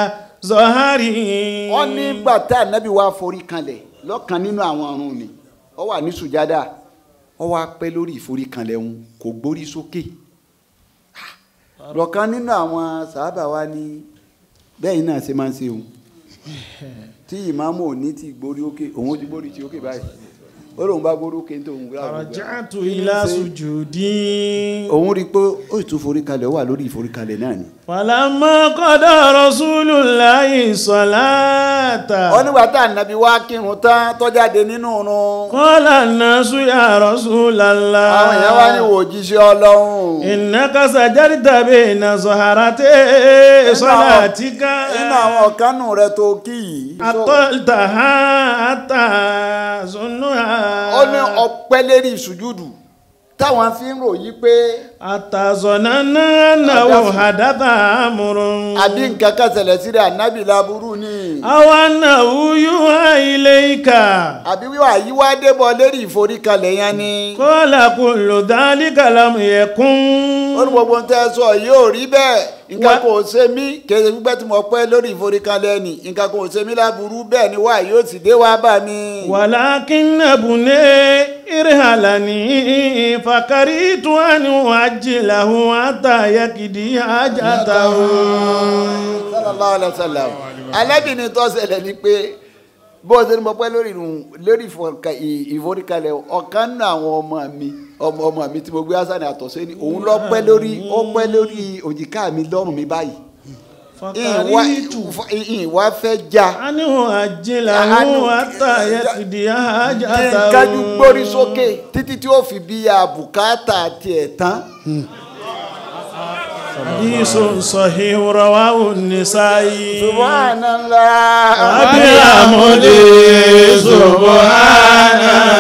ظهري wọ́n ní gbàtà anabi wá forí kalẹ̀ lọ́kàn nínú àwọn ọ̀run ni ó wà ní sùjádà ó wá pẹ́ lórí ìforí kalẹ̀ òun kò gbórí sókè lọ́kàn nínú àwọn sàábà wa ní bẹ́ẹ̀ náà ṣe máa ń ṣe òun tí ìmáàmù ò ní ti gbórí òkè òun ó ti gbórí ti òkè báyìí ó lóun bá gbórí òkè nítorí òun gbá رجعت إلى سجودي òun rí i pé ó ì tún forí kalẹ̀ ó wà lórí ìforí kalẹ̀ náà ni. فلما قضى رسول الله صلاة ó nígbà tá ànábi wá kírun tán tọ́jáde nínú irun. قال الناس يا رسول الله àwọn èèyàn wá ní wò jíṣẹ́ ọlọ́run. إنك سجدت بين ظهرتي صلاتك nínú àwọn ọ̀kánù rẹ tó kí yìí. أطلتها حتى ظنها ó ní ọpẹ́ lérí ìsùjúdù táwọn fi ń ròyìn pé حتى ظننا أنه حدث أمر àbí nǹkan kan ṣẹlẹ̀ sílẹ̀ ànábì láburú ni. أو أنه يوحى إليك àbí wíwá yìí wá débọ̀ lérí ìforíkalẹ̀ yẹn ni. قال كل ذلك لم يكن ó ní gbogbo tẹ́ ẹ sọ yìí ò rí bẹ́ẹ̀ nǹkan kò ṣe mí kéde gbígbẹ́ tí mo pẹ́ lórí ìforíkalẹ̀ ni nǹkan kò ṣe mí láburú bẹ́ẹ̀ ni wá yóò sì dé wá bá mi. ولكن ابني ارهلني فكرهت أن أعجله حتى يقضي حاجته sallallahu alayhi wa sallam alábìnrin tó ṣẹlẹ̀ ni pé bó o ṣe ní mo pẹ́ lórí ìrun lórí ìfọ̀ka- ì- ìforíkalẹ̀ ọ̀kan nínú àwọn ọmọ mi ọmọ ọmọ mi tí mo gbé hasan àtọ̀sẹ́ ni òun lọ pẹ́ lórí ó pẹ́ lórí òjìká mi lọ́rùn mi báyìí ìwà فكرهت ìwà fẹ́ já أن أعجله حتى يقضي kí n حاجته kájú gbórí sókè títí tí ó fi bí ya bùkátà tiẹ̀ tán. حديث صحيح رواه النسائي subhanallah أبي أمدي سبحان